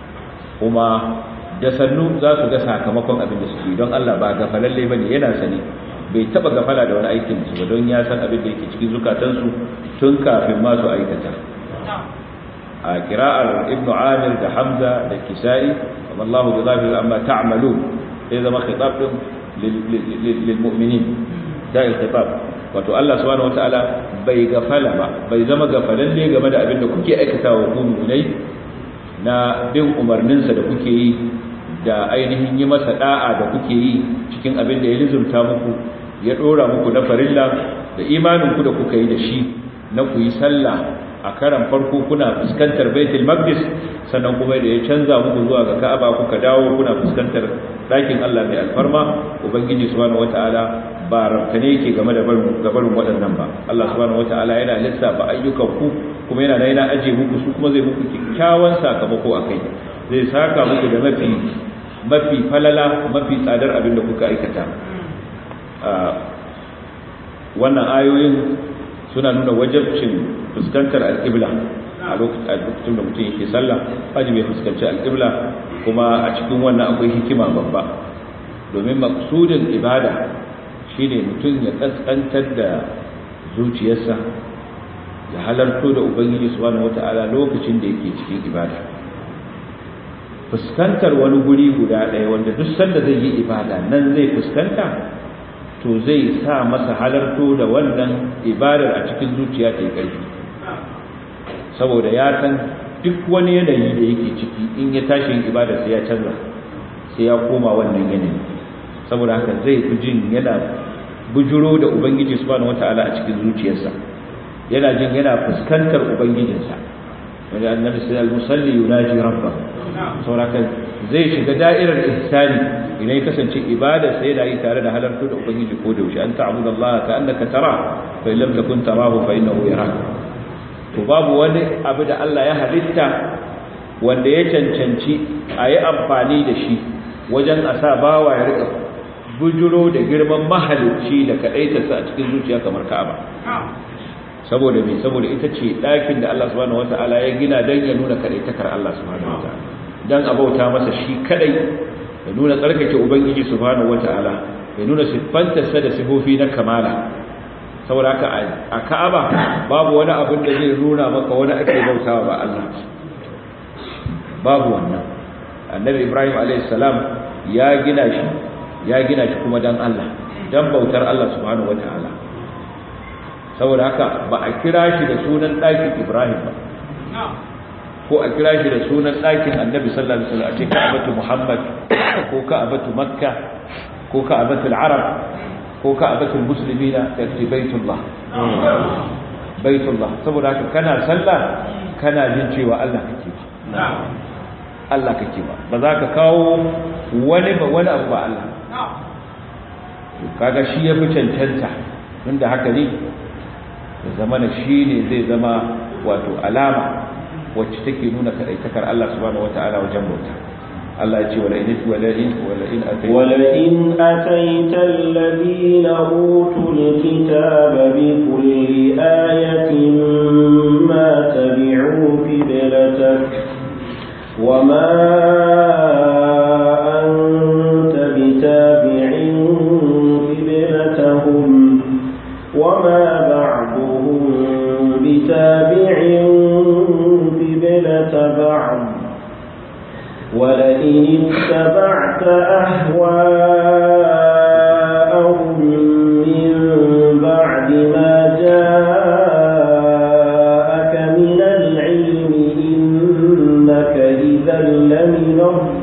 kuma da sannu za su ga sakamakon abin da suke yi don Allah ba gafalalle bane yana sane bai taba gafala da wani aikin su ba don ya san abin da yake cikin zukatansu tun kafin ma su aikata a kira'ar ibnu amir da hamza da kisa'i wallahu bi ghafil amma ta'malun sai zama khitab din lil mu'minin da khitab wato Allah subhanahu wataala bai gafala ba bai zama gafalalle game da abin da kuke aikatawa ku mu'minai na bin umarninsa da kuke yi da ainihin yi masa da'a da kuke yi cikin abin da ya lizumta muku ya dora muku na farilla da imanin ku da kuka yi da shi na ku yi sallah a karan farko kuna fuskantar baitul maqdis sannan kuma da ya canza muku zuwa ga ka'aba kuka dawo kuna fuskantar ɗakin Allah mai alfarma ubangiji subhanahu wataala ba rabtane yake game da barin gabarin waɗannan ba Allah subhanahu wataala yana lissafa ayyukan ku kuma yana yana aje muku su kuma zai muku kyakkyawan sakamako akai zai saka muku da mafi mafi falala mafi tsadar abin da kuka aikata wannan ayoyin suna nuna wajabcin fuskantar alƙibla a lokacin da mutum yake sallah wajibi fuskanci alƙibla kuma a cikin wannan akwai hikima babba domin maksudin ibada shine mutum ya kaskantar da zuciyarsa ya halarto da ubangiji subhanahu wata'ala lokacin da yake cikin ibada fuskantar wani guri guda ɗaya wanda duk sanda zai yi ibada nan zai fuskanta to zai sa masa halarto da wannan ibadar a cikin zuciya ta yi ƙarfi saboda ya san duk wani yanayi da yake ciki in ya tashi yin ibada sai ya canza sai ya koma wannan yanayi saboda haka zai fi jin yana bujuro da ubangiji subhanahu wataala a cikin zuciyarsa yana jin yana fuskantar ubangijinsa wanda annabi sallallahu alaihi wasallam yunaji rabbahu sauraka zai shiga da'irar ihsani idan ya kasance ibada sai da yi tare da halartu da ubangiji ko da yaushe an ta'budu Allah ka annaka tara fa illam takun tarahu fa innahu yarak to babu wani abu da Allah ya halitta wanda ya cancanci a yi amfani da shi wajen a sa bawa ya rika bujuro da girman mahalicci da kaɗaita sa a cikin zuciya kamar ka'aba saboda me saboda ita ce ɗakin da Allah subhanahu wata'ala ya gina don ya nuna kaɗaitakar Allah subhanahu wata'ala don a bauta masa shi kaɗai ya nuna tsarkake ubangiji subhanahu wata'ala ya nuna siffantarsa da sifofi na kamala saboda haka a ka'aba babu wani abin da zai nuna maka wani ake bautawa ba Allah babu wannan annabi ibrahim a.s. ya gina shi ya gina shi kuma don Allah don bautar Allah subhanahu wata'ala saboda haka ba a kira shi da sunan ɗakin ibrahim ba ko a kira shi da sunan ɗakin annabi sallallahu alaihi wasallam a ce ka'abatu muhammad ko ka'abatu makka ko ka'abatu arab ko ka'abatu muslimina ta ce baitullah baitullah saboda haka kana sallah kana jin cewa Allah kake ba Allah kake ba ba za ka kawo wani ba wani abu ba Allah kaga shi ya fi cancanta inda haka ne ya zama na shi ne zai zama wato alama wacce take nuna kadaitakar Allah subhanahu wata'ala wajen bauta Allah ya ce wala in wala in wala in atayta wala in atayta alladhina utul kitaba bi kulli ayatin ma tabi'u qiblatak وما أنت بتابع قبلتهم وما بعضهم بتابع قبلة بعض ولئن اتبعت أهواءهم من بعد ما جاءك من العلم إنك إذا لمن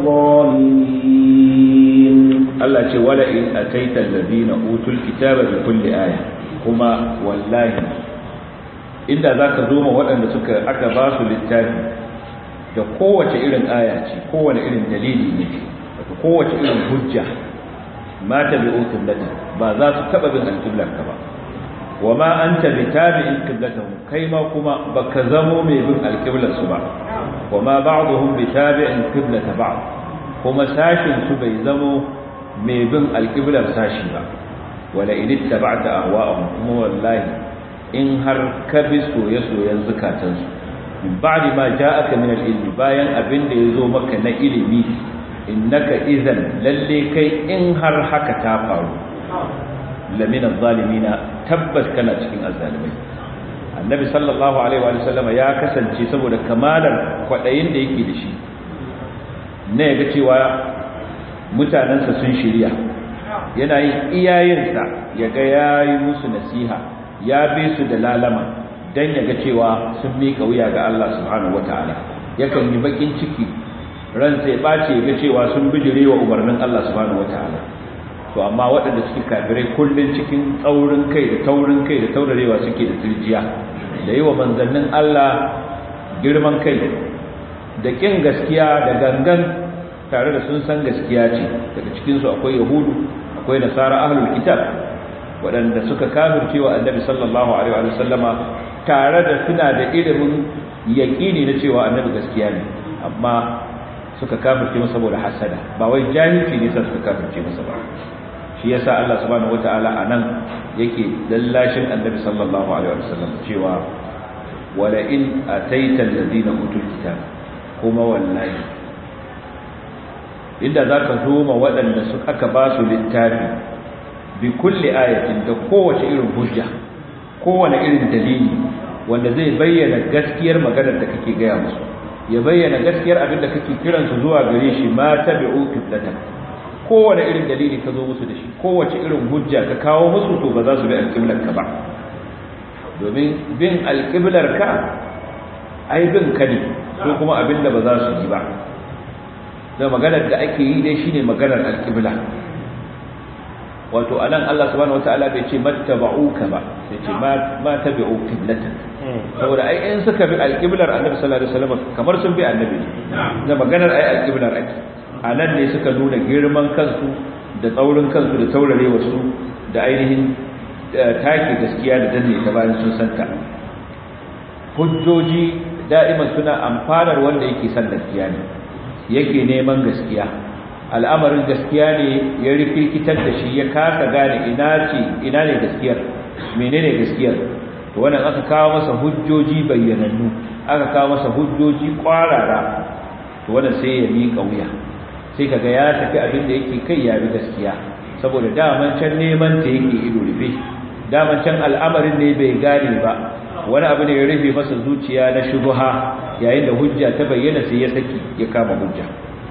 الظالمين Allah ce wala in ataita alladhina utul kitaba bi kulli aya kuma wallahi inda zaka zo ma waɗanda suka aka ba su littafi da kowace irin aya ce kowane irin dalili ne da kowace irin hujja ma tabi'u qiblatan ba za su taba bin alqiblar ka ba wa ma anta bitabi'in qiblatahum kai ma kuma baka zamo mai bin alqiblar su ba wa ma ba'dhum bitabi'in qiblata ba'd kuma sashin su bai zamo mai bin alƙiblar sashi ba wala idit taba'ta ahwa'ahum kuma wallahi in har ka bi soye-soyen zukatansu min ba'di ma ja'aka min al-ilmi bayan abin da yazo maka na ilimi innaka idan lalle kai in har haka ta faru lamina zalimina tabbas kana cikin azzalimai annabi sallallahu alaihi wa sallama ya kasance saboda kamalar kwadayin da yake da shi ne ga cewa mutanensa sun shirya yana yin iyayensa ya ga ya yi musu nasiha ya bi su da lalama don ya ga cewa sun miƙa wuya ga Allah subhanahu wata'ala yakan yi bakin ciki ransa ya ɓace ya ga cewa sun bijire wa umarnin Allah subhanahu wata'ala to amma waɗanda suke kafirai kullum cikin tsaurin kai da taurin kai da taurarewa suke da turjiya da yi wa manzannin Allah girman kai da ƙin gaskiya da gangan tare da sun san gaskiya ce daga cikinsu akwai yahudu akwai nasara ahlul kitab waɗanda suka kafirce wa annabi sallallahu alaihi wa sallama tare da suna da ilimin yaƙini na cewa annabi gaskiya ne amma suka kafirce masa saboda hasada ba wai jahilci ne sa suka kafirce masa ba shi yasa Allah subhanahu wataala anan yake lallashin annabi sallallahu alaihi wa sallam cewa wala in ataita alladhina utul kitab kuma wallahi inda za ka zo ma waɗanda su aka ba su littafi bi kulle ayatin da kowace irin hujja kowane irin dalili wanda zai bayyana gaskiyar maganar da kake gaya musu ya bayyana gaskiyar abin da kake kiransu zuwa gare shi ma tabi'u qiblatan kowane irin dalili ka zo musu da shi kowace irin hujja ka kawo musu to ba za su bi alƙiblar ka ba domin bin alƙiblar ka ai bin ka ne ko kuma abin da ba za su yi ba da maganar da ake yi dai shine maganar alƙibla wato anan Allah subhanahu wataala bai ce mattaba'uka ba sai ce ma ma tabi'u qiblatan saboda ai in suka bi alqiblar annabi sallallahu alaihi wasallam kamar sun bi annabi da maganar ai alqiblar ake anan ne suka nuna girman kansu da tsaurin kansu da taurare wasu da ainihin take gaskiya da danne ta bayan sun santa hujjoji da'iman suna amfanar wanda yake son gaskiya ne yake neman gaskiya al'amarin gaskiya ne ya rikirkitar da shi ya kasa gane ina ce ina ne gaskiyar menene gaskiyar to wannan aka kawo masa hujjoji bayyanannu aka kawo masa hujjoji kwarara to wannan sai ya miƙa wuya sai kaga ya tafi abin da yake kai ya bi gaskiya saboda daman can neman ta yake ido rufe daman can al'amarin ne bai gane ba wani abu ne ya rufe masa zuciya na shubha yayin da hujja ta bayyana sai ya saki ya kama hujja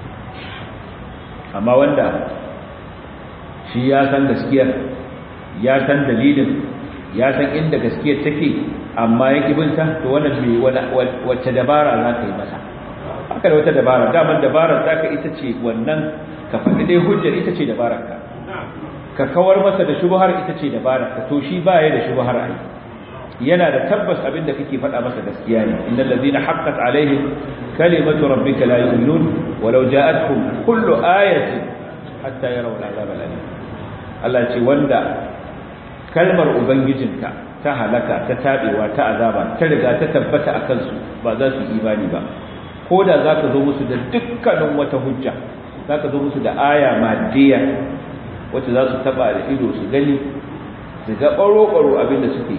amma wanda shi ya san gaskiyar ya san dalilin ya san inda gaskiyar take amma ya binta to wannan mai wacce dabara za ka yi masa haka da wata dabara daman dabarar ta ka ita ce wannan ka faɗi dai hujjar ita ce dabarar ka ka kawar masa da shubhar ita ce dabarar ka to shi ba ya da shubhar ai yana da tabbas abin da kake faɗa masa gaskiya ne innal ladina haqqat alaihim kalimatu rabbika la yu'minun walau ja'atuhum kullu ayatin hatta yarawu al'azab al'alim Allah ce wanda kalmar ubangijinka ta halaka ta tabewa ta azaba ta riga ta tabbata akan su ba za su imani ba ko da zaka zo musu da dukkanin wata hujja zaka zo musu da aya madiya wacce za su taba da ido su gani su ga baro-baro abin da suke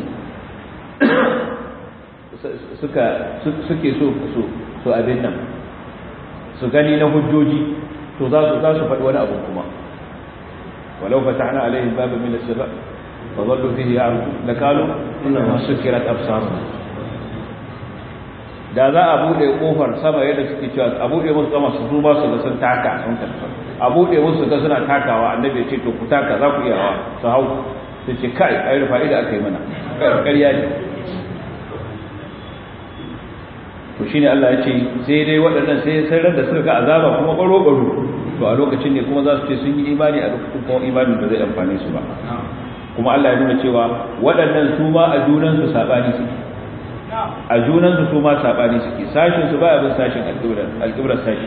suka suke so so so abin nan su gani na hujjoji to za su za su faɗi wani abu kuma walau fatahna alaihim baban min as-sama fa dhallu fihi ya'rudu lakalu inna sukirat absaruna da za a bude kofar sama yadda suke cewa a bude musu sama su duba su ga sun taka sun tafi a bude musu ga suna takawa annabi ya ce to ku taka za ku iya hawa su hau su ce kai ai rufa ida aka yi mana ƙarya ne to shine Allah ya ce sai dai waɗannan sai sai da suka ga azaba kuma baro baro to a lokacin ne kuma za su ce sun yi imani a lokacin kuma imanin ba zai amfane su ba kuma Allah ya nuna cewa waɗannan su ma a junan su sabani suke a junan su su ma sabani suke sashin su baya bin sashin alƙibrar alƙibrar sashi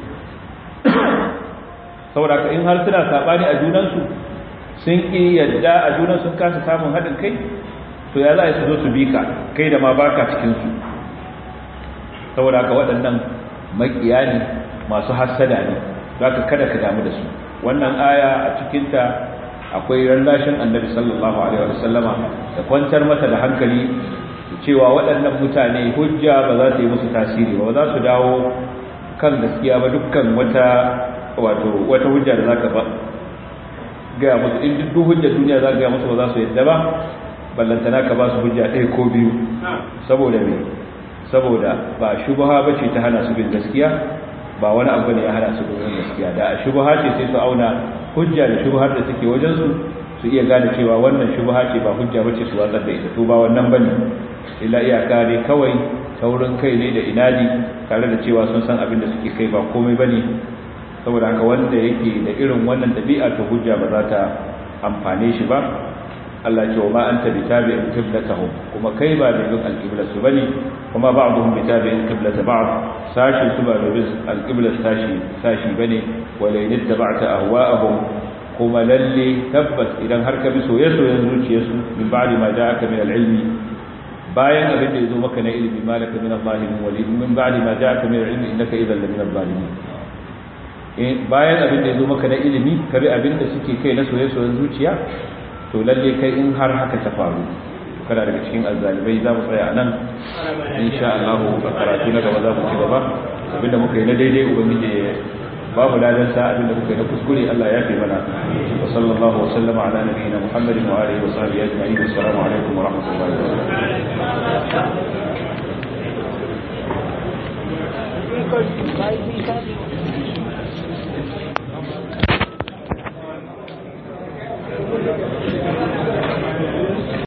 saboda in har suna sabani a junan su sun ki yadda a junan sun kasa samun haɗin kai to ya za su zo su bi ka kai da ma baka cikin su saboda haka waɗannan makiya ne masu hassada ne za ka kada ka damu da su wannan aya a cikinta akwai rallashin annabi sallallahu alaihi wa sallama da kwantar masa da hankali cewa waɗannan mutane hujja ba za ta yi musu tasiri ba za su dawo kan gaskiya ba dukkan wata wato wata hujja da zaka ba ga musu in duk hujja duniya za ka ga musu ba za su yadda ba ballantana ka ba su hujja ɗaya ko biyu saboda me saboda ba shubha bace ta hana su bin gaskiya ba wani abu ne ya hana su bin gaskiya da shubha ce sai su auna hujja da shubhar da take wajen su su iya gane cewa wannan shubha ce ba hujja bace su watsar da ita to ba wannan bane illa iyaka ne kawai taurin kai ne da inadi tare da cewa sun san abin da suke kai ba komai bane saboda haka wanda yake da irin wannan dabi'a to hujja ba za ta amfane shi ba Allah ce wa ma anta bitabi'in qiblatahum kuma kai ba mai bin alqiblat su bane kuma ba'dhum bitabi'in qiblat ba'd sashi su ba mai bin alqiblat sashi sashi bane wala in ittaba'ta ahwa'ahum kuma lalle tabbas idan har ka bi soyayyen zuciyarsu min ba'di ma ja'aka min al-ilmi bayan abin da yazo maka na ilimi malaka min al-zalimin wali min ba'di ma ja'aka min al-ilmi innaka idhan la min al-zalimin bayan abin da yazo maka na ilimi ka bi abin da suke kai na soyayyen zuciya to lalle kai in har haka ta faru kada daga cikin azzalibai za mu tsaya a nan insha Allah a karatu na gaba za mu ci gaba abinda muka yi na daidai ubangiji ya babu ladan sa abinda muka yi na kuskure Allah ya fi mana wa sallallahu wa sallama ala nabiyyina Muhammadin wa alihi wa sahbihi ajma'in assalamu alaikum wa rahmatullahi wa barakatuh